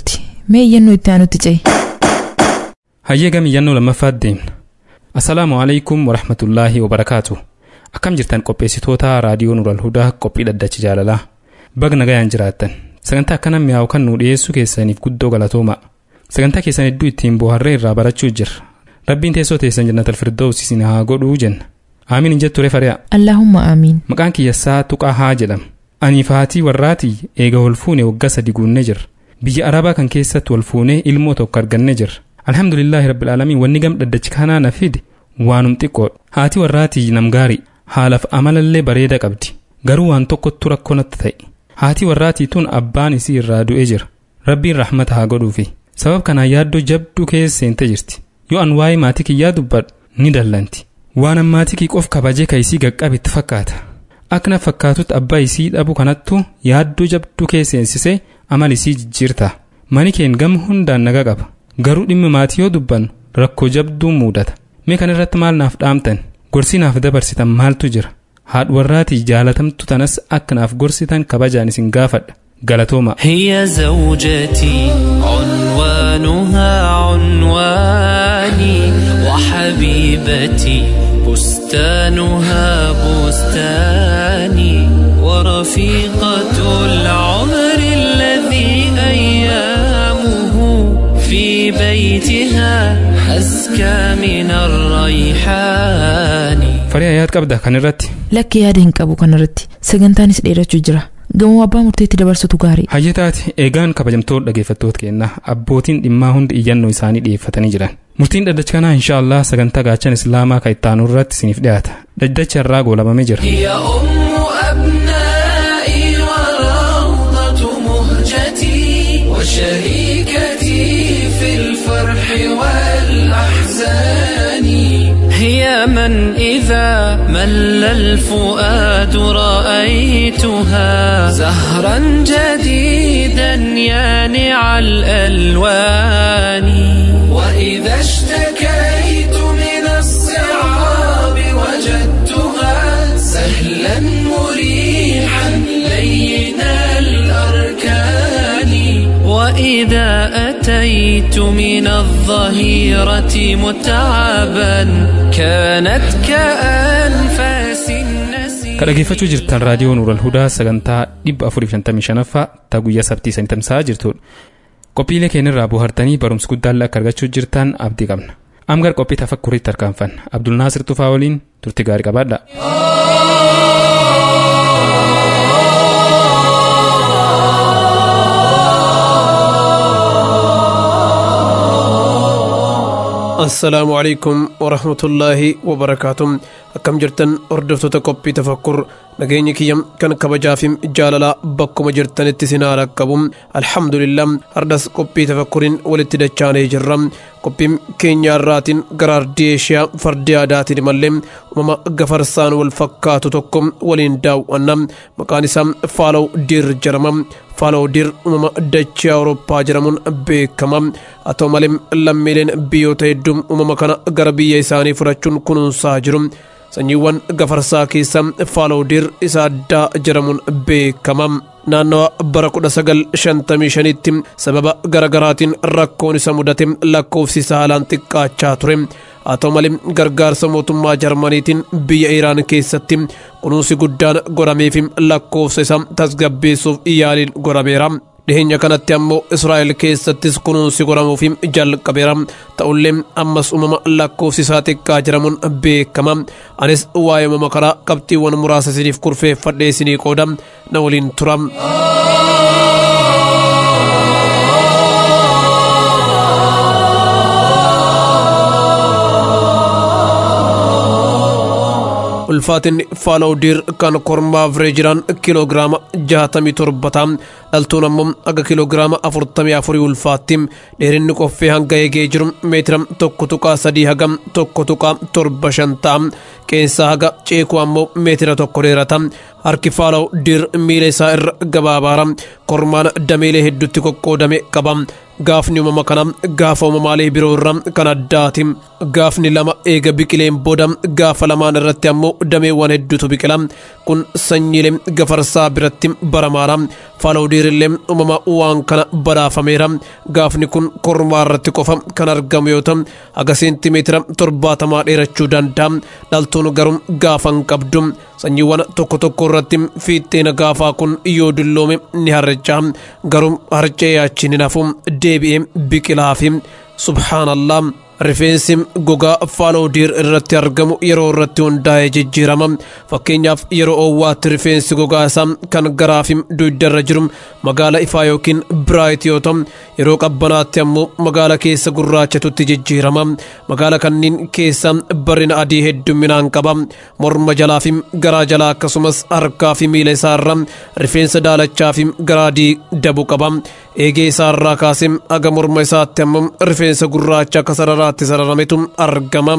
mee iyyannoo itti aanutti ce'e
hayyee gam iyyannoo lammaffaat deemna assalaamu alaikum warahmatullaahi wabarakaatu akkam jirtan qopheessitoota raadiyoo nural hudaa qophii dhaddacha jaalalaa baga nagayaan jiraattan sagantaa akkana mi'aawu kan nu dhiyeessuu keessaniif guddoo galatooma sagantaa keessan hedduu ittiin bohaarree irraa barachuu jirra rabbiin teessoo teessan jannatal firdoos isin haa godhuu jenna aamiin jettu refari'a
allaahumma aamiin
maqaan kiyyassaa tuqaa haa jedhama aniif haatii warraatii eega wal fuune waggaa sadi guunnee jirra biyya arabaa kan keessatti wal fuunee ilmoo tokko argannee jirra alhamdulillaahi rabbil aalamiin wanni gam dhaddachi kanaa na fide waanum xiqqoodha haati warraatii nam gaarii haalaaf amalallee bareeda qabdi garuu waan tokkottu rakkoo natti ta'e haati warraatii tun abbaan isii irraa du'ee jira rabbiin rahmata haa godhuufi sabab kanaan yaaddoo jabduu keessa seentee jirti yoo an waa'ee maatii kiyyaa dubbadhu ni dallanti waan an maatii kii qof kabajee ka isii gaqqabetti fakkaata akkana fakkaatutti abbaa isii dhabu kanattu yaaddoo jabduu keessa seensisee amal isii jijjiirta mani keen gama hundaan naga qaba garuu dhimma maatii yoo dubbannu rakkoo jabduu muudata mee kan irratti maal naaf dhaamtan gorsii naaf dabarsitan maaltu jira haadha warraatii jaalatamtu tanas akka naaf gorsitan kabajaan isin gaafadha galatooma
هي زوجتي عنوانها عنواني وحبيبتي بستانها بستاني ورفيقة العمر الذي أيامه في بيتها أزكى من الريحان
farii yaad qabda kan irratti
lakki yaada hin qabu kanarratti sagantaanis dheerachuu jira gamoo abbaa murteetti dabarsatu gaarii
hayyee taate eegaan kabajamtoota dhaggeeffattoota keenna abbootiin dhimmaa hundi iyyannoo isaanii dhiyeeffatanii jiran murtiin dhaddacha kanaa inshaallah sagantaa gaachan islaamaa ka ittaanu irratti isiniif dhiyaata dhaddacha irraa goolabamee jira
هي أم أبنائي وروضة مهجتي وشريكتي في الفرح والأحزان هي من إذا مل الفؤاد رأيتها زهرا جديدا يانع الألوان وإذا اشتكيت من الصعاب وجدتها سهلا مريحا لين الأركان وإذا أتيت من الظهيرة متعبا كانت كأنفاس النسيم
ka dhageeffachuu jirtan raadiyoo nuural hudaa sagantaa 455ffaa ta guyyaa sabtii sanii tamsa'aa jirtudha qophiilee keenyarraa bohaartanii barumsa guddaallee akka argachuu jirtan abdii qabna amgar qophii tafakkuriitti tarkaanfanna abdulnaasir tufaa waliin turti gaarii qabaadha
assalaamu calaykum waraxmatullaahi wabarakaatu akkam jirtan hordoftoota qophii tafakkur nageenya kiyya kan kabajaa fi jaalalaa bakkuma jirtanitti isin haa qabu alhamdulillah hardas qophii tafakkuriin walitti dachaanee jirra qophiin keenya irraatiin gara ardii eeshiyaa fardi aadaatiin mallee uumama gafarsaan wal fakkaatu tokko waliin daawwanna maqaan isaa faalaw diir jedhama faalaw diir uumama dachee awurooppaa jedhamuun beekama haa ta'u malee lammiileen biyyoota hedduu uumama kana gara biyya isaanii fudhachuun kunuunsaa jiru sanyiiwwan gafarsaa keessa faalowdiir isa addaa jedhamuun beekama naannawa bara 1955tti sababa garagaraatiin rakkoon isa mudate lakkoofsi isaa haalaan xiqqaachaa ture haa ta'u malee gargaarsa mootummaa jarmaniitiin biyya iraan keessatti kunuunsi guddaan godhameef lakkoofsa isaa tasgabbeessuuf yaaliin godhameera dhiheenya kanatti ammoo israa'el keessattis kunuunsi godhamuuf jalqabeera ta'ullee ammas uumama lakkoofsi isaa xiqqaa jedhamuun beekama anis waa'ee uumama kanaa qabxiiwwan muraasa isiniif kurfeeffadhee isinii qooda na waliin tura. ulfaatinni faalowdiir kan kormaa vireejiraan kiiloogiraama jaatamii torbataa dhaltuun ammoo aga kiiloogiraama afurtamii afurii ulfaatti dheerinni qoffee hanga eegee jiru meetira tokko tuqaa sadii haga tokko tuqaa torba shan ta'a qeensaa haga ceekuu ammoo meetira tokko dheerata harki faalaw dir miila isaa irra gabaabaara kormaan dameelee hedduutti qoqqoodame qaba gaafni uumama kana gaafa uumamaalee biroo irraa kan addaati gaafni lama eega biqileen booda gaafa lamaan irratti ammoo dameewwan hedduutu biqila kun sanyiilee gafarsaa biratti baramaadha faalawdiirillee uumama waan kana badhaafameera gaafni kun kormaa irratti qofa kan argamu yoo ta'u haga seentimeetira torbaatamaa dheerachuu danda'a dhaltuun garuu gaafa hin qabdu sanyiiwwan tokko tokko irratti fiixeen gaafaa kun yoo dulloome ni harca'a garuu harca'ee achi ni nafu deebi'ee biqilaa fi subhaanallah rifeensi gogaa faalowdiir irratti argamu yeroo irratti hundaa'ee jijjiirama fakkeenyaaf yeroo oowwaatti rifeensi gogaa isaa kan garaa fi dugdarra jiru magaala ifaa yookiin biraayit yoo ta'u yeroo qabbanaatti ammoo magaala keessa gurraachatutti jijjiirama magaala kanneen keessa barina adii hedduminaan qaba morma jalaa fi garaa jalaa akkasumas harkaa fi miila isaarra rifeensa daalachaa fi garaa adii dabu qaba eegee isaarraa kaasee aga morma isaatti ammoo rifeensa gurraacha akka sararaatti sararametu argama.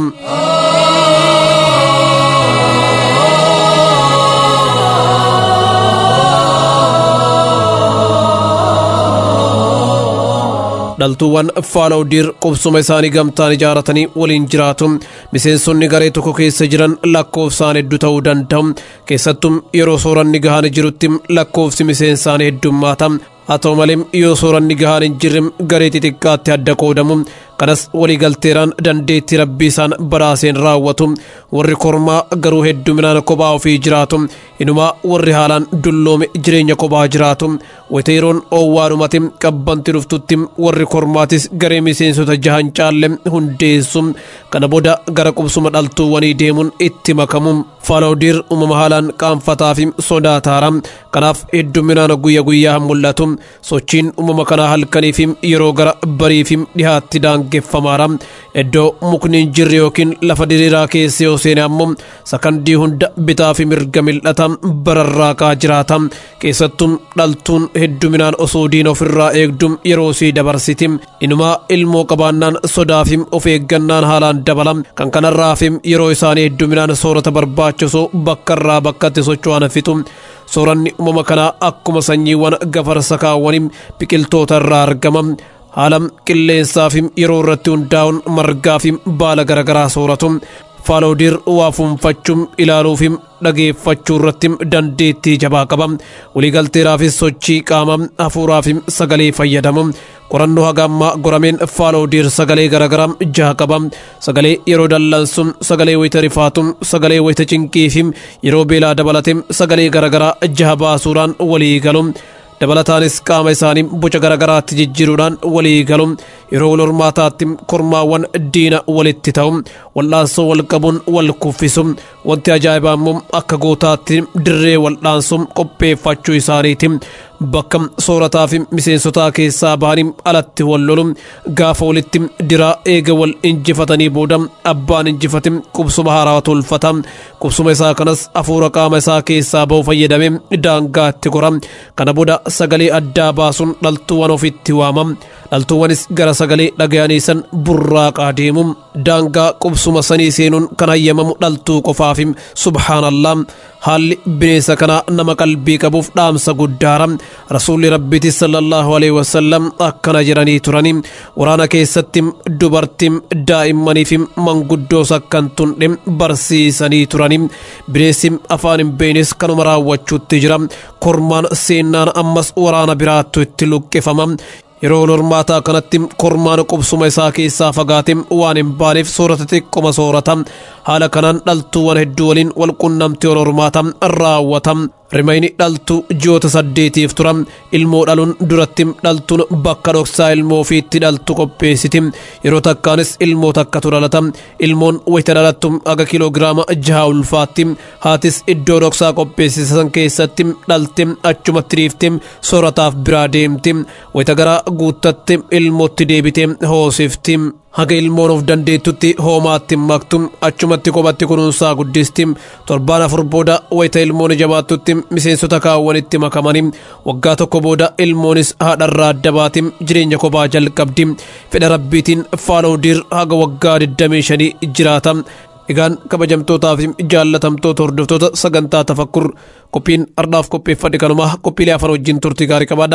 dhaltuuwwan faalawdiir qubsuma isaanii gamtaan ijaaratanii waliin jiraatu miseensonni garee tokko keessa jiran lakkoofsaan hedduu ta'uu danda'u keessattuu yeroo sooranni gahaan jirutti lakkoofsi miseensaanii heddummaata haa ta'u malee yoo sooranni gahaan hin jirre garee xixiqqaatti adda qoodamu kanas waliigalteeraan dandeettii rabbii isaan badhaaseen raawwatu warri kormaa garuu hedduminaan kophaa ofii jiraatu inumaa warri haalaan dulloome jireenya kophaa jiraatu wayita yeroon oowwaadhumati qabbanti dhuftutti warri kormaatis garee miseensota jahan caalle hundeessu kana booda gara qubsuma dhaltuuwwanii deemuun itti makamu faalawdiir uumama haalaan qaanfataa fi sodaataara kanaaf hedduminaan guyya guyyaa mul'atu sochiin uumama kanaa halkanii fi yeroo gara barii fi dhihaatti daangeffamaadha iddoo mukni hin jirre yookiin lafa diriiraa keessa yoo seene ammoo sakandii hunda bitaa fi mirga mil'ata bararraaqaa jiraata keessattuu dhaltuun hedduminaan osoo diina ofirraa eegdu yeroo sii dabarsiti inumaa ilmoo qabaannaan sodaa fi of eeggannaan haalaan dabala kan kanarraa fi yeroo isaanii hedduminaan soorata barbaachisu bakka irraa bakkatti socho'an fixu sooranni uumama kanaa akkuma sanyiiwwan gafarsa kaawwanii biqiltoota irraa argama haala qilleensaa fi yeroo irratti hundaa'uun margaa fi baala garaagaraa sooratu faalawdiir waa fuunfachuu ilaaluu fi dhageeffachuu irratti dandeettii jabaa qaba waliigalteeraafis sochii qaama hafuuraa fi sagalee fayyadamu qorannoo haga ammaa gorameen faalawdiir sagalee garaagaraa jaha qaba sagalee yeroo dallansu sagalee wayita rifaatu sagalee wayita cinqii fi yeroo beelaa dabalate sagalee garaagaraa jaha baasuudhaan walii galu dabalataanis qaama isaanii boca garaagaraatti jijjiiruudhaan walii galu yeroo wal hormaataatti kormaawwan diina walitti ta'u wal'aansoo wal qabuun wal kuffisu wanti ajaa'ibaa immoo akka gootaatti dirree wal'aansoo qopheeffachuu isaaniiti bakka soorataa fi miseensotaa keessaa bahanii alatti wal lolu gaafa walitti diraa eega wal injifatanii booda abbaan injifate qubsuma haaraa tolfata qubsuma isaa kanas hafuura qaama isaa keessaa bahu fayyadamee daangaatti gora kana booda sagalee addaa baasuun dhaltuuwwan ofitti waama dhaltuuwwanis gara sagalee dhagayanii san burraaqaa deemu daangaa qubsuma sanii seenuun kan hayyamamu dhaltuu qofaafi subhaanallah haalli bineensa kanaa nama qalbii qabuuf dhaamsa guddaara rasuulli rabbiiti sallallahu alaihi wasallam akkana jedhanii turani waraana keessatti dubartii daa'immanii fi manguddoos akkan tunne barsiisanii turani bineensi afaan hin beeknes kanuma raawwachuutti jira kormaan seennaan ammas waraana biraattu itti luqqifama yeroo wal hormaataa kanatti kormaan qubsuma isaa keessaa fagaate waan hin baaneef soorata xiqqoma soorata haala kanaan dhaltuuwwan hedduu waliin wal qunnamtee wal hormaata raawwata rimayni dhaltuu ji'oota saddeetiif tura ilmoo dhaluun duratti dhaltuun bakka dhoksaa ilmoo ofiitti dhaltu qopheessiti yeroo takkaanis ilmoo takkatu dhalata ilmoon wayita dhalattu aga kiloogiraama jaha ulfaatti haatis iddoo dhoksaa qopheessisan keessatti dhalte achumatti dhiifte soorataaf biraa deemti wayita garaa guuttatte ilmootti deebite hoosifti haga ilmoon of dandeettutti hoomaatti maktu achumatti kophatti kunuunsaa guddisti torbaan afur booda wayita ilmoon jabaattutti miseensota kaawwanitti makamanii waggaa tokko booda ilmoonis haadharraa adda baati jireenya kophaa jalqabdi fedha rabbiitiin faalawdiir haga waggaa 25 jiraata egaan kabajamtootaa fi jaallatamtoota hordoftoota sagantaa tafakkur qophiin ardhaaf qopheeffadhe kanumaa qophiilee afaan wajjin turtii gaarii qabaadha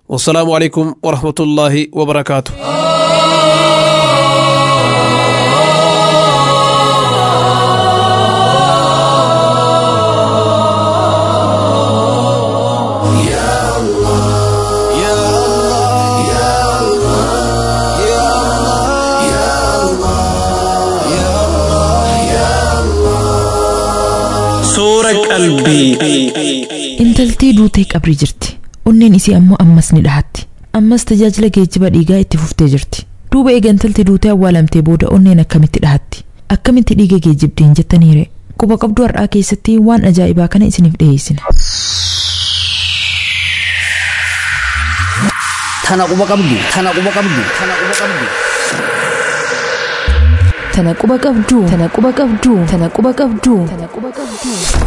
wassalaamu alaikum warahmatullaahi wabarakaatu
Suura qalbii.
Intaltii duutee qabrii jirti. Onneen isii ammoo ammas ni dhahatti. Ammas tajaajila geejjiba dhiigaa itti fuftee jirti. Duuba eega intalti duutee awwaalamtee booda onneen akkamitti dhahatti? Akkamitti dhiiga geejjibdeen jettaniire? Quba qabduu har'aa keessatti waan ajaa'ibaa kana isiniif dhiyeessina.
Tana quba qabdu. Tana quba qabdu. Tana quba qabdu.
Tana quba qabduu. Tana quba qabduu. Tana quba qabduu. Tana quba qabduu.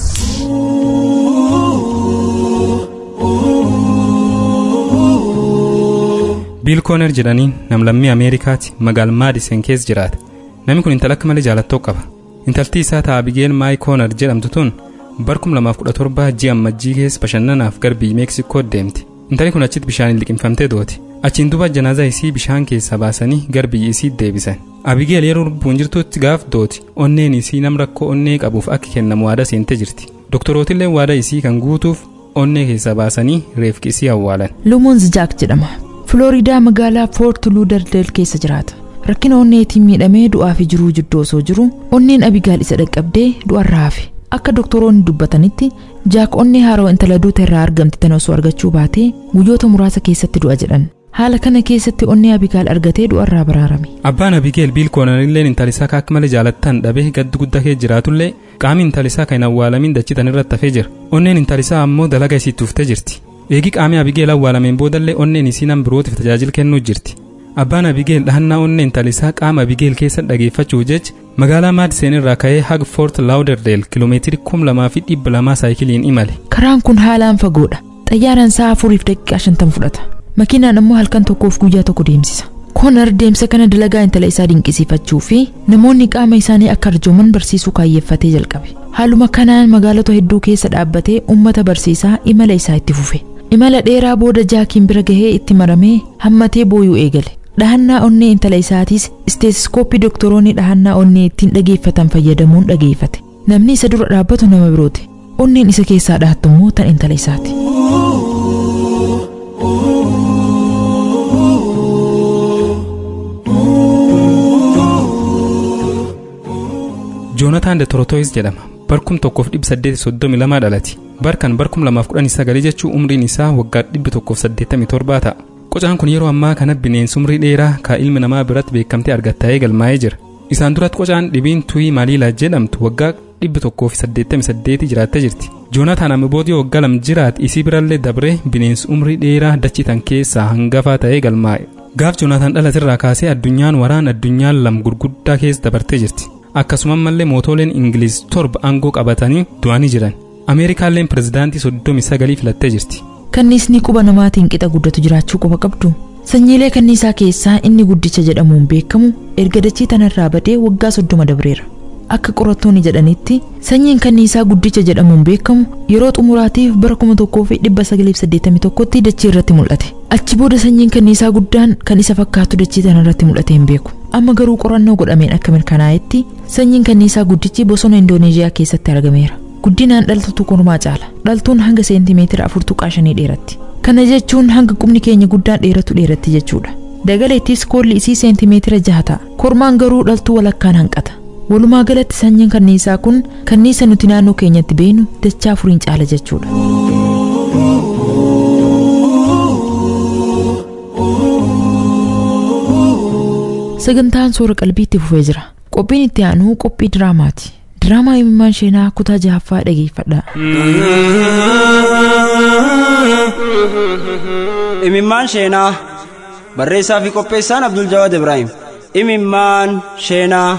biil kooner jedhaniin namlammii ameerikaati magaal maadisen keessa jiraata namni kun intala akka malee jaalattoo qaba intaltii isaa ta'a abigeel maay kooner jedhamtu tun barkum lamaaf kudha torba ji'a ammajjii keessa bashannanaaf garbii meeksikoo deemti intalli kun achitti bishaaniin liqimfamtee dooti achiin duuba janaazaa isii bishaan keessaa baasanii garbii isii deebisan abigeel yeroo lubbuun jirtutti gaaf dooti onneen isii nam rakkoo onnee qabuuf akka kennamu waada seentee jirti doktorootillee waada isii kan guutuuf onnee keessaa baasanii reefki isii awwaalan
Lumoons Jaak jedhama. Filooriidaa magaalaa Foort Luudardeel keessa jiraata. Rakkina onneetiin miidhamee du'aa fi jiruu jidduu osoo jiru onneen abigaal isa dhaqqabdee du'arraa hafe. Akka doktoroonni dubbatanitti jaak onnee haaroo intala duuta irraa argamte tan osoo argachuu baatee guyyoota muraasa keessatti du'a jedhan. Haala kana keessatti onnee abigaal argatee du'arraa baraarame.
abbaan abigeel biil koonerilleen intalisaa akka akka malee jaalattan dhabee gaddu guddaa kee jiraatullee qaamni intalisaa kan hin awwaalamin dachitan irratti hafee jira onneen intalisaa ammoo dalaga isii tuuftee jirti eegi qaamni abigeel awwaalameen boodallee onneen isii nam birootiif tajaajila kennuu jirti abbaan abigeel dhahannaa onnee intalisaa qaama abigeel keessa dhageeffachuu jecha magaalaa maadiseen irraa ka'ee haga foort laawderdeel kiloomeetiri kum lamaa fi dhibba lamaa saayikiliin imale
Karaan kun haalaan fagoodha. Xayyaaraan sa'a afuriif daqiiqaa shantan fudhata. Makiinaan ammoo halkan tokkoof guyyaa tokko deemsisa. Koonar deemsa kana dalagaa intala isaa dinqisiifachuu fi namoonni qaama isaanii akka arjooman barsiisuu kaayyeeffatee jalqabe. Haaluma kanaan magaalota hedduu keessa dhaabbatee uummata barsiisaa imala isaa itti fufe. Imala dheeraa booda jaakiin bira gahee itti maramee hammatee booyuu eegale. Dhahannaa onnee intala isaatis isteetiskooppii doktoroonni dhahannaa onnee ittiin dhageeffatan fayyadamuun dhageeffate. Namni isa dura dhaabbatu nama birooti. Onneen isa keessaa dhahattu immoo tan intala isaati.
joonataan de torotoyis jedhama barkum tokkoof dhibba saddeeti soddomi lamaa dhalati barkan barkum lamaaf kudhanii sagalii jechuu umriin isaa waggaa dhibbi tokkoof saddeettamii torbaa ta'a qocaan kun yeroo ammaa kana bineensa umrii dheeraa kaa ilmi namaa biratti beekamtee argattaa'ee galmaa'ee jira isaan duratti qocaan dhibiin tuyii maaliilaa jedhamtu waggaa dhibbi tokkoof saddeettamii saddeetii jiraattee jirti joonataan amma boodii waggaa lam jiraat isii birallee dabree bineensi umrii dheeraa dachitan keessaa hangafaa ta'ee galmaa'e gaaf joonataan dhalatirraa kaasee addunyaan waraan addunyaan lam gurguddaa keessa dabartee jirti akkasuma mallee mootoleen ingiliz torba aangoo qabatanii du'anii jiran ameerikaalleen pirezidaantii soddomi sagalii filattee jirti
Kanniisni quba namaatiin qixa guddatu jiraachuu quba qabdu. Sanyiilee kanniisaa keessaa inni guddicha jedhamuun beekamu erga dachii tanarraa badee waggaa soddoma dabreera. Akka qorattoonni jedhanitti sanyiin kanniisaa guddicha jedhamuun beekamu yeroo xumuraatiif bara kuma tokkoo fi dhibba sagaliif saddeettamii tokkotti dachii irratti mul'ate. Achi booda sanyiin kanniisaa guddaan kan isa fakkaatu dachii tanarratti mul'ate hin beeku. Amma garuu qorannoo godhameen akka mirkanaa'etti sanyiin kanniisaa guddichi bosona Indooneeziyaa keessatti argameera. Guddinaan dhaltuutu kormaa caala. Dhaltuun hanga seentimeetira afur tuqaa shanii dheeratti. Kana jechuun hanga qubni keenya guddaan dheeratu dheeratti jechuudha. Dagaleettis koolli isii seentimeetira jaha ta'a. Kormaan garuu dhaltuu walakkaan hanqata. Walumaa galatti sanyiin kanniisaa kun kanniisa nuti naannoo keenyatti beenu dachaa afuriin caala jechuudha. Sagantaan suura qalbiitti fufee jira. Qophiin itti aanu qophii diraamaati. Diraamaa himimmaan sheenaa kutaa jahaffaa dhageeffadha.
Imimmaan Sheenaa barreessaa fi qopheessaan Abdul Jawaad Ibrahim. Imimmaan Sheenaa.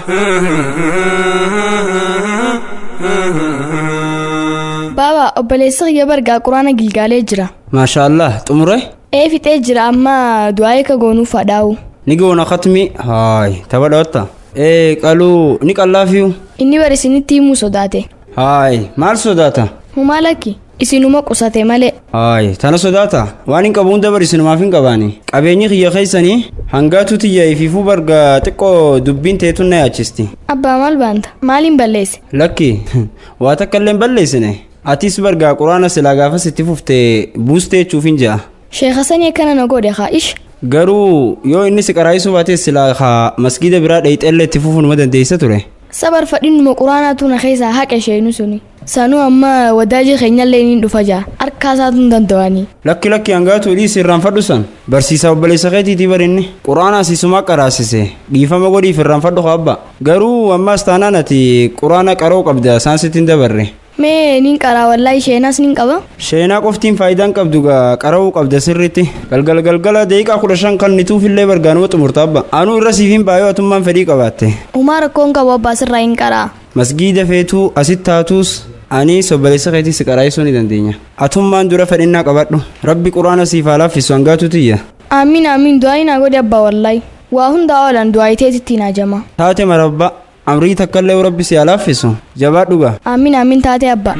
Baaba obboleessa kiyya bargaa quraana gilgaalee jira.
Maashaallah xumure
Ee fixee jira amma du'aa'ee ka goonuu fadhaa'u.
ni goona katmi haay tapha dhawatta. Ee qaluu ni qallaafiyu.
Inni barisinitti himuu sodaate.
Haay maal sodaata?
Humaa lakki isinuma qusate malee
Aay, tana sodaata. Waan hin qabu hunda bari isinumaaf hin qabaani. Qabeenyi kiyya keessanii hangaatu tiyya ifiifuu barga xiqqoo dubbiin teetu na yaachisti.
abbaa maal baanta maaliin balleesse
Lakki, waa takka illee hin balleessine. Atis bargaa quraana silaa gaafas itti fuftee buustee jechuuf hin ja'a.
sheekha sanii akkana na godhe haa ish
Garuu yoo inni si qaraayisuu baate silaa haa masgiida biraa dhayixeellee itti fufuunuma dandeessa ture.
sabar fadhinuma quraanaatu na keessaa haqa sheenu suni sanuu amma wadaaji keenyallee niin dhufa jaa harkaa isaatu hin danda'anii
Lakki lakki hangaatu dhiisi irraanfadhu san. Barsiisaa obboleessa keetiitii barinni. Quraana asiisumaa qaraasise. Dhiifama godhiif irraanfadhu abba. Garuu ammaas taanaan ati quraana qaroo qabda isaan sitti hin dabarre.
mee niin qaraa wallaahi sheenaas niin qaba
Sheenaa qoftiin faayidaan qabdu gaa qara'uu qabda sirriitti. Galgal galgala deeqaa kudha shan kan nituufillee bargaanuma xumurta abba. Anuu irra siif hin baay'oo atummaan fedhii qabaatte.
umaa rakkoon qabu abbaa sirraa hin qaraa
Masgiida feetuu asitti taatus ani obboleessa keetii si qaraayisuu ni dandeenya. Atummaan dura fedhinnaa qabadhu. Rabbi quraana siif haa laaffisu hangaatu tiyya.
amiin amiin du'aayi naa godhe abbaa wallaahi waa hundaa oolan du'aayiteetitti naa jama
Taate marabba amrii takkallee rabbi si haa laaffisu. Jabaadhu gaa.
amiin amiin taate abbaa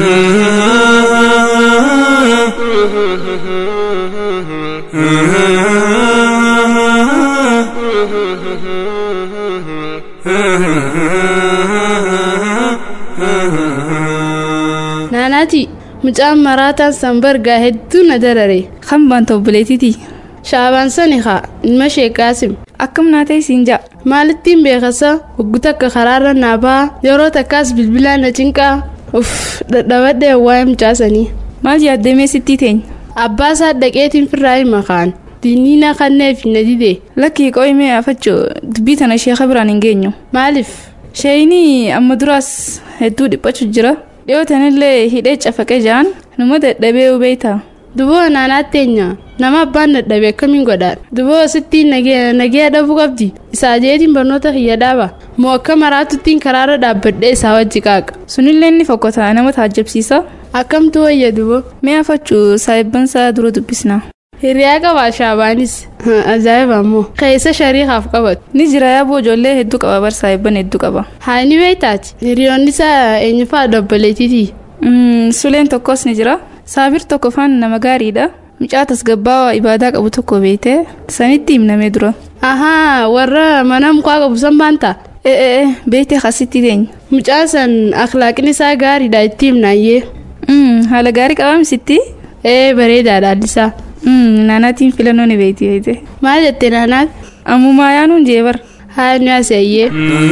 naanaati mucaan maraataan sanbargaa hedduu na darare
kan baanta obboleetiti
shaabaan sani haa ilma ishee qaasim
akkam naatee siin ja'a
maalittiin beekasa hoggu takka karaarra naa ba'a yeroo takkaas bilbilaan na cinqaa uff dadhabadhee waa'ee mucaasanii
maal yaaddamee sittii teenya
abbaa isaa dhaqeetiin firraa hima kaan diiniina kanneef na dide
lakkii qo'imee afachoo dubbii tana sheeka biraan hin geenyu
maaliif
sheeyinii amma duraas hedduu dhiphachu jira dhiyootanillee hidhee cafaqee ja'an numa dadhabee hubeeyta
duboo naanaatteenya nama abbaan dadhabe akkamiin godhaan duboo sittiin nagee dhabuu qabdi isaa jeetiin barnoota kiyya dhaaba moo akka maraatuttiin karaarra dhaabbadhee isaa wajji qaaqa
sunillee inni fokkota nama taajjabsiisa
akkamtu wayya duboo
mee afachuu saayibbansaa dura dubbisna
hiriyaa qabaa shaabaanis ajaa'iba ammoo keessa shariikaaf qabatu
ni jira yaaboo ijoollee hedduu qaba bar saayibban hedduu qaba
haa ni beektaati hiriyoonni isaa eenyufaa dobboleetiiti
suleen tokkos ni jira saabir tokko faan nama gaariidha mucaa tasgabbaawaa ibaadaa qabu tokko beeyte sanitti himnamee dura
ahaa warra mana mukaa qabu san baanta
ee beeyte kasitti teenya
mucaa san akhlaaqni isaa gaariidha itti himnaayyee
haala gaarii qabamsitti
ee bareedaadha allisaa
naanaatiin filannoo ni beeyti beeyte
maal jette naanaat
ammumaa yaanuun jeebar
haa nu aseeyyee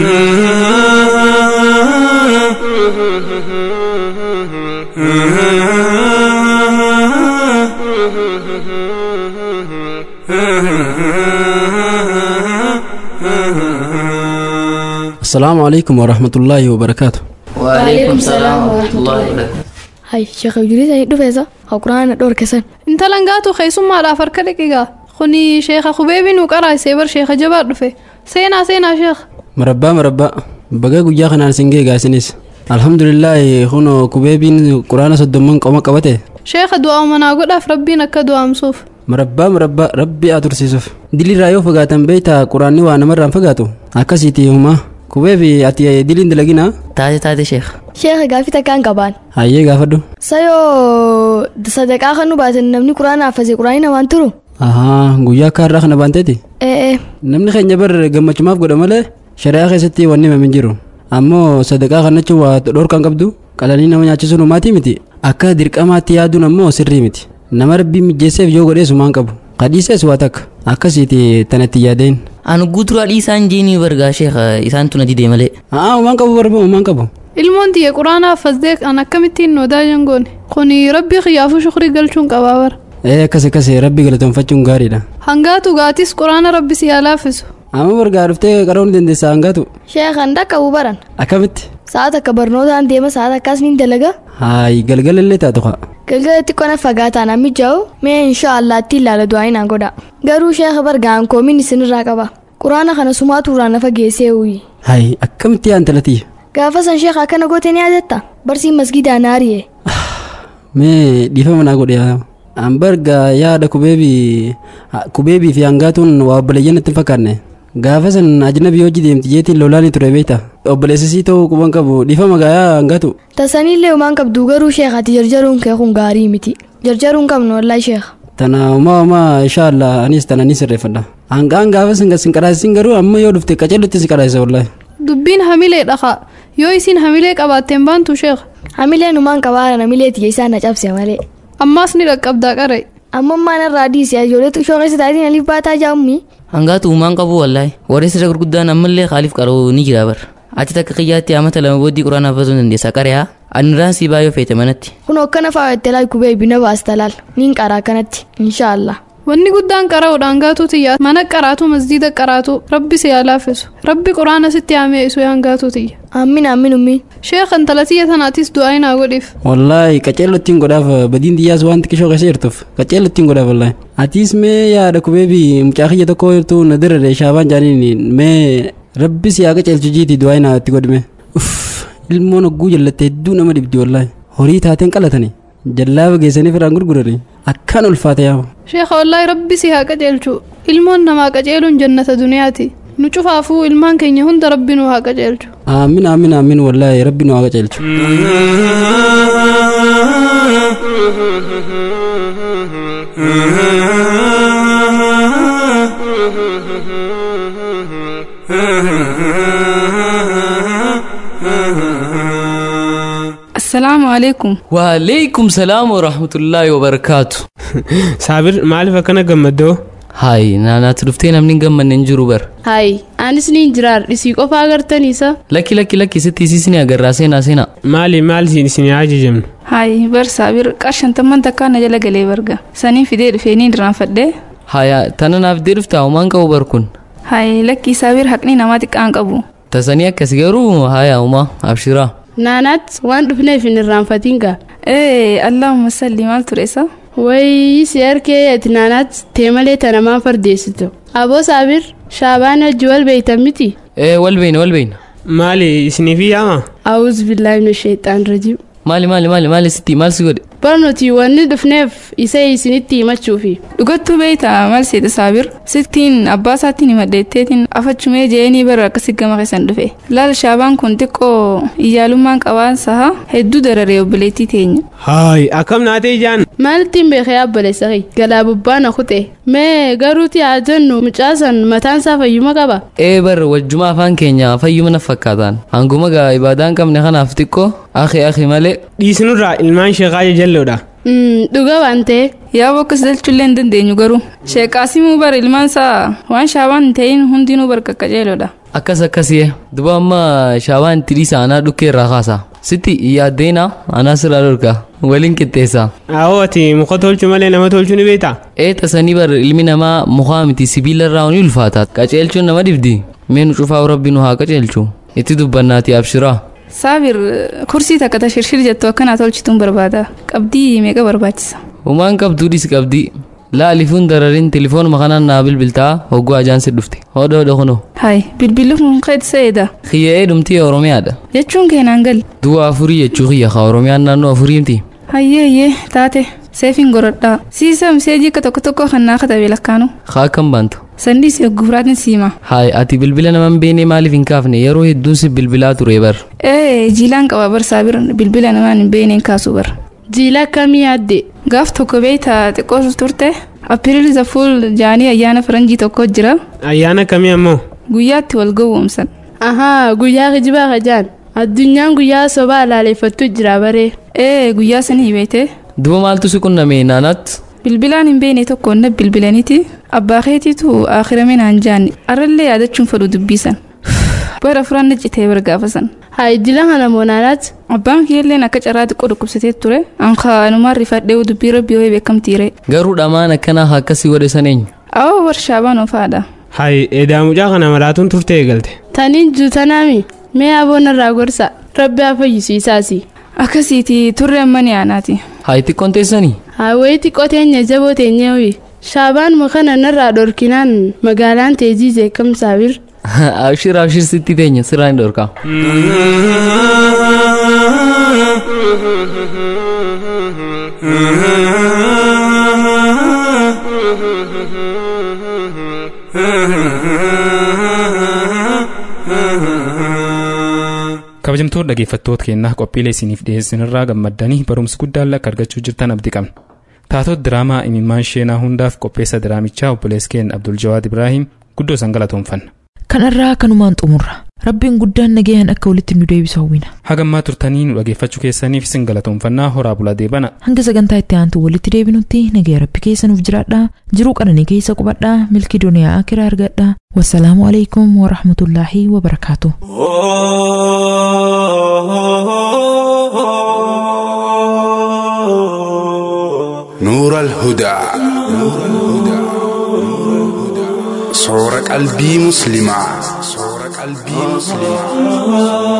السلام عليكم ورحمة الله وبركاته
وعليكم السلام ورحمة الله وبركاته
hay sheekha ijulisanii dhufeesa haa quraana dhorkesan
intalan gaatu keessummaadhaaf harka dhiqigaa kuni sheekha kubeebii nu qaraasee bar sheekha jabaa dhufe seenaa seenaa sheekha
مربى مربى بقى قجا خنان سنجي قاسنيس الحمد لله خنو كوبيبين قرآن صدمون قوما قبته
sheekha du'aa manaa godhaaf rabbiin akka du'aamsuuf
مربى مربى ربي أترسيسوف دلي رايو فقاتن بيتا قرآني وانا مرة فقاتو أكاسيتي هما كوبيبي أتي دلين دلقينا
تاتي تاتي شيخ
sheekha gaafii takkaan qabaan
هاي قافدو
sayoo sadaqaa kan nu baaten namni quraana hafase quraanii namaan turu
ahaa guyyaa kaarraa kana baanteeti
ee
namni keenya bar gammachumaaf godha malee shari'aa keessatti wanni himame hin jiru ammoo sadaqaa kanachuu waa dhorkan qabdu qalanii nama nyaachisuun humaatii miti akka dirqamaatti yaaduun ammoo sirrii miti nama rabbii mijjeesseef yoo godhees humaan qabu kadhiisees waa takka akkasiiti tanatti yaadeen
Anu guuturaa dhiisaan jeenii bargaa sheekha isaan tuna didee malee.
haa humaan qabu barbaadu humaan qabu
ilmoon tiyya quraana haffasdee an akkamittiin noodaa jangoone kuni rabbii kiyyaafuu shukrii galchuun qabaa bara
ee akkas akkas rabbii galatoonfachuun gaariidha
hangaatu gaatis quraana rabbi si haa laaffisu
amma bargaa dhuftee qaroo ni dandeessa hangaatu
sheekhan dhaqqabu baran
akkamitti
sa'aat akka barnootaan deema sa'aat akkas niin dalaga
haayi galgala illee taatu haa
galgalatti qona fagaataa namni jaa'u mee insha allaatti ilaala du'aayin aan godha garuu sheekha bargaan koomiin isinirraa qaba quraana kana sumaatu irraa nafa geessee uyi
haayi akkamitti yaa intalatiyya
gaafa san sheekha akkana goote ni yaadatta barsiin masgidaa naariye
mee dhiifama naa godhe yaa an barga yaada kubeebii kubeebii fi hangaatuun waa obboleeyyan itti hin fakkaanne gaafa san ajnabii hojii deemti jeetiin lolaanii ture beekta obboleessisii ta'uu quban qabu dhiifama gayaa hangatu
tasanillee umaan qabdu garuu sheekati jarjaruun kee kun gaarii miti jarjaruun qabnu wallaahi sheeka
tana umaa umaa inshaallah anis tana ni sirreeffadha hangaan gaafa sin sin qaraasisin garuu amma yoo dhufte qaceellutti si qaraasisa wallaahi
dubbiin hamilee dhaqa yoo isin hamilee qabaatteen baantu sheekha
hamileen umaan qabaara namilee tiyya isaan na cabse malee
ammaas ni dhaqqabdaa qare
ammammaan irraa diisi ijoollee shooqessa taatiin aliif baataa jaammi
hangaatu uumaan qabu wallaahi warri sirra gurguddaan ammallee kaaliif qaruu ni jira bar achi takka qiyyaatti amata lama booddii quraana hafasuu dandeessa qarehaa anirraan sii baay'oo feete manatti
kun hokkana faayattee laay kubee bina baastalaal niin qaraa kanatti inshaallah
wanni guddaan qara'uudhaan gaatu tiyya mana qaraatu masjiida qaraatu rabbi si haa laaffisu rabbi quraana sitti haamee isu hangaatu tiyya
aamin aamin ummiin
sheekh intala tiyya tanaatis du'aa inaa godhiif
wallaahi qaceellottiin godhaaf badiin diyyaas waan xiqqishoo keessa jirtuuf qaceellottiin godhaaf wallaahi atiis mee yaada kubeebi mucaa kiyya tokko hirtuu na dirree shaabaan jaaniin mee rabbi si haa qaceelchu jiiti du'aa inaa itti godhime uff ilmoon hogguu jallatte hedduu nama dhibdi wallaahi horii taateen qalatanii jallaaba geessanii firaan gurguranii akkaan ulfaate yaama.
sheekha wallaahi rabbi si haa qaceelchu ilmoon namaa qaceeluun jannata duniyaati nu cufaafuu ilmaan keenya hunda rabbi nu haa qaceelchu.
aamin aamin aamin wallaahi rabbi nu haa qaceelchu.
assalaamu alaikum
waaleykum salaam warahmatullaahi wabarakaatu
saabir maaliif akkana gammaddoo
haay naanaatti dhuftee namni hin gammanne hin jiru bar
hayi anis ni jiraar isii qofa agartaniisa
lakki lakki lakki sitti isiisin agarraa seenaa seenaa
maali maal isin ajajamnu
hayi bar saabir qarshantamman takkaa na jala galee barga sanii fidee dhufee ni diraanfadhee
haya tana naaf dee dhuftaa homaan qabu bar kun
hayi lakkii saabir haqni namaa xiqqaan qabu
tasanii akkas garuu haya homaa abshiraa
naanaat waan dhufneef hin irraanfatiin gaa
ee allahumma salli maal ture isa
wayii si harkee ati naanaat teemalee tanamaan fardeessitu aboo saabir shaabaan hojii wal beeytan miti
ee wal beeyna wal beeyna
maali isiniif yaama
awuz billaahi min sheexaan rajiim
maali maali maali maali sitti maal si godhe
bar nuti wanni dhufneef isa isinitti himachuufi
dhugattuu beeyta maal seeta saabir sittiin abbaa isaatiin himadheetteetiin afachumee jeenii bara akkasi gama keessan dhufe laal shaabaan kun xiqqoo iyyaalummaan qabaan saha hedduu dararee obboleettii teenya
haay akkam naatee ijaan
maalittiin beekee abboleessa kee galaa bubbaana kute mee garuuti haa jennu mucaasan mataan isaa fayyuma qaba
ee bar wajjuma afaan keenya fayyuma na fakkaataan hanguma gaa ibaadaan qabne kanaaf xiqqoo akhi akhi malee
dhiisinurraa ilmaan sheeqaa jajalloodha
dhuga waan ta'e
yaa bakka dalchullee hin dandeenyu garuu sheeqaasimuu bar ilmaan isaa waan shaabaan hin ta'in hundinuu bar qaqqajeeloodha
akkas akkasii duba amma shaabaan itti dhiisa anaa dhukkee irraa kaasa sitti yaaddeena anaa sirraa dhorka waliin qixxeessa
awoo ati muka tolchu malee nama tolchuu ni beektaa
ee tasanii bar ilmi namaa mukaa miti sibiila irraa ni ulfaata qaceelchuun nama dibdi mee nu cufaa rabbi nu haa qaceelchu itti dubbannaati abshiraa
saabir kursii takka ta shirshir jettu akkanaa tolchituun barbaada qabdii meeqa barbaachisa
humaan qabduudhis qabdii laalifuun dararin telefoonuma kanaan naa bilbiltaa hogguu ajaansi dhufte hodha hodha kuno
hay bilbilli kun keetiseeda
kiyya'ee dhumtii oromiyaadha
jechuun keenaan gal
du'a afurii jechuu kiyya ka oromiyaan naannoo afuriimti
hayyee hayyee taate seefin gorodhaa siisa miseejii akka tokko tokko kan naa katabe lakkaanu
kaa akkam baantu
sandii si guuraatiin siima
haay ati bilbila naman beene maaliif hin kaafne yeroo hedduun si bilbilaa ture bar
ee jiilaan qaba bar saabir bilbila namaan hin beeneen kaasu bar
jiila akkamii yaadde
gaaf tokko beeyta xiqqoo turte apiriil zafuul jaanii ayyaana faranjii tokko jira
ayyaana kamii ammoo
guyyaatti wal gowwoomsan
ahaa guyyaa kijibaa kajaan addunyaan guyyaa sobaa laaleeffattu jira baree
ee guyyaa sanii beete
duba maaltu si qunname naanaatti
bilbilaan hin beene tokko na bilbilaniiti abbaa keetiitu akhiramee naan jaanni arrallee yaadachuun fedhu dubbisan bara furanna citee bargaafasan
haa ijjila kana moonaanaatti
abbaan kiyyalleen akka carraa xiqqoo dhukkubsatee ture ankaanumaan rifadhee dubbii rabbii wayii beekamtiire
garuu dhamaan akkanaa akkasii godhe saneenyu
awwa warshaabaan ofaadha
hay eedaa mucaa kana maraatuun turte eegalte
taniin juutanaami mee aboon irraa gorsa rabbi haa fayyisiisaasi
akkasiiti turre ammani aanaati
haa xiqqoon teessanii
haa wayii xiqqoo teenya jaboo teenyee hoyi shaabaan mukana narraa dhorkinaan magaalaan teejii jeekamsaabir
abshir abshir sitti teenya siraan dhorka
Mm-hmm.
kabajamtoota dhaggeeffattoota keenyaa qophiilee isiniif dhiyeessinirraa gammaddanii barumsa guddaa akka argachuu jirtan abdii qabna. Taatota diraamaa imimmaan sheenaa hundaaf qopheessa diraamichaa obboleessa keenya Abdul Jawaad Ibrahim guddoo san galatoomfanna.
Kanarraa kanumaan xumurra. Rabbiin guddaan nagayaan akka walitti nu deebisu hawwina.
Hagammaa turtanii nu dhaggeeffachuu keessaniif isin galatoomfannaa horaa bulaa deebana.
Hanga sagantaa itti aantu walitti deebinutti nagaya rabbi keessa nuuf jiraadhaa. Jiruu qananii keessa qubadhaa. Milki duniyaa akiraa argadhaa. Wassalaamu alaikum wa rahmatullaahi wa barakaatu.
نور الهدى صور قلبي مسلمة صور قلبي مسلمة